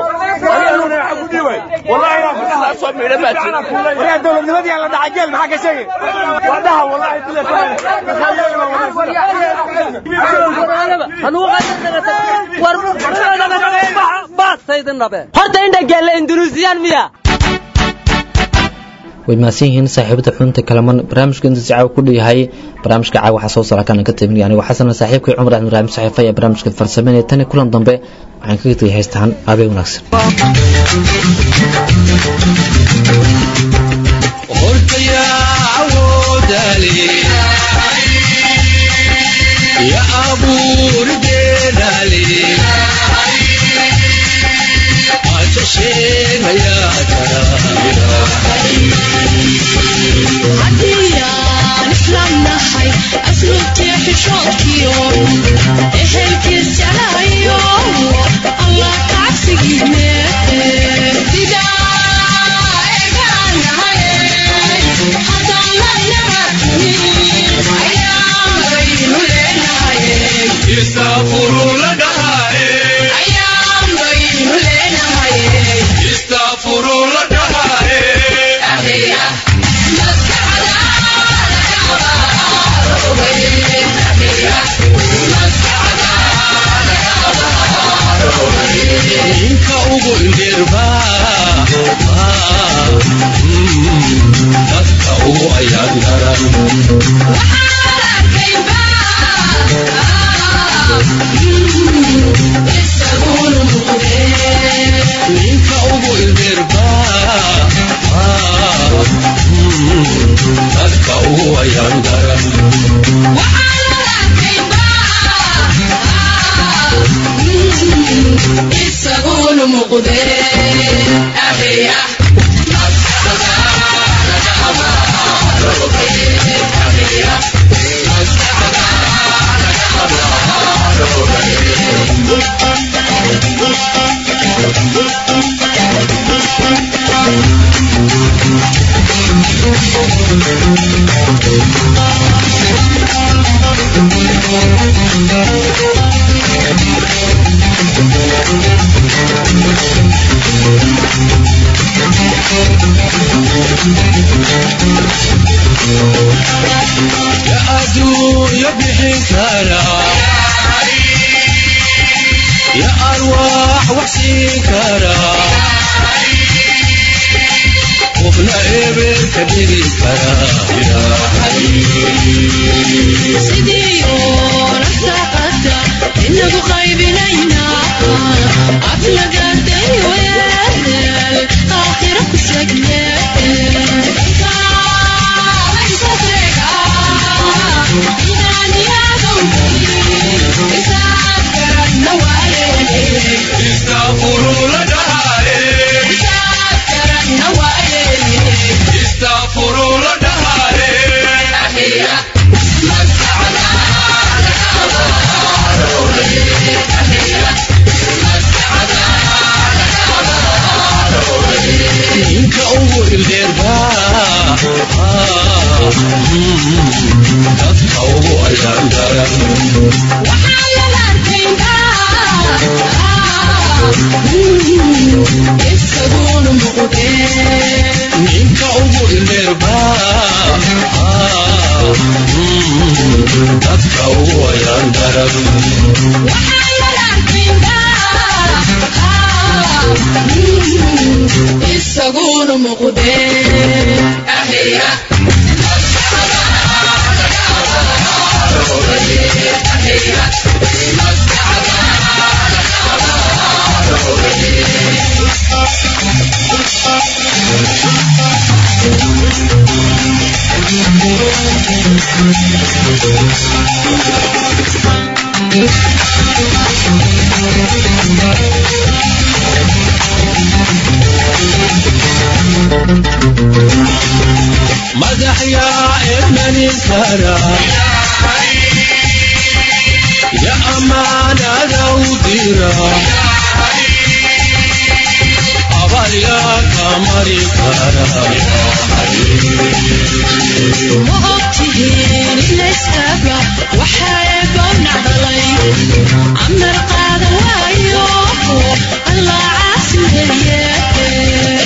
waryaa dowladnimadii aan la dhacay geel maxaa ka sheegay waa dhaha wallahi horta indha geelle indunuusiyaan miya way mahadsan yihiin saaxiibada xunta kalaman barnaamijka inta caawa ku dheyahay barnaamijka caawa waxaa soo sara kana ka tabinaya anigo xasan saaxiibkay cumar axmed raahim saxiifa ee barnaamijka farsameynaya tani kulan dambe waxaan kaga tegay haystaan aabee wanaagsan ya abuur geedale haddiyaan islam nahay asluubtii xishoodkiyo ehelkiis jeclayo allah kacabsigiine Istafuru la dhahaye ayaan baynu leenahay istafuru la dhahaye ahiya ninka ugu ndirba dadka ugu ayaan daran ninka ugu ndirba dadka ugu ayaan daran isaguna muqde ahiya Thank you. يا أدو يا بحنكرا يا أرواح وحسين كرا وفنا إبر كبير كرا يا sidiioo rasaaqada inagu qaybinayna aflagaday weel aakhira ku segne استغفروا لدهاري استغفروا لدهاري ninka ugu ildeerbaa dadka ugu ayaan daran ninka ugu ildeerbaa dadka ugu ayaan daran isaguna muqdee مدح يا ابن الكرى يا أمانة لو ديرا أبر يا قمر كرى ma ogtihiin inayskaaba waxaeba nacdalay amar qaadan waayo allah caasimeeye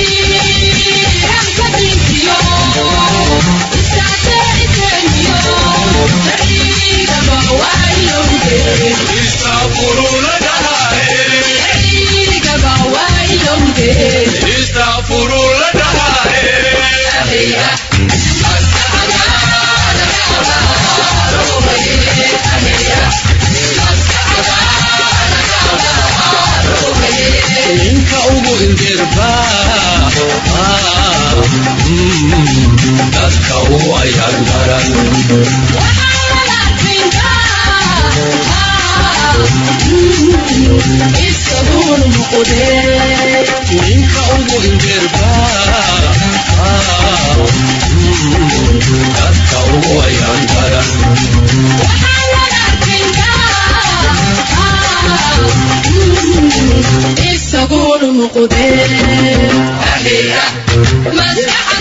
استغفروا لدهاري استغفروا لدهاري ninka ugu ildeerbaa dadka ugu ayaan daran isaguna muqdee ninka ugu ildeerbaa dadka ugu ayaan daran isaguna muqdee maskaxda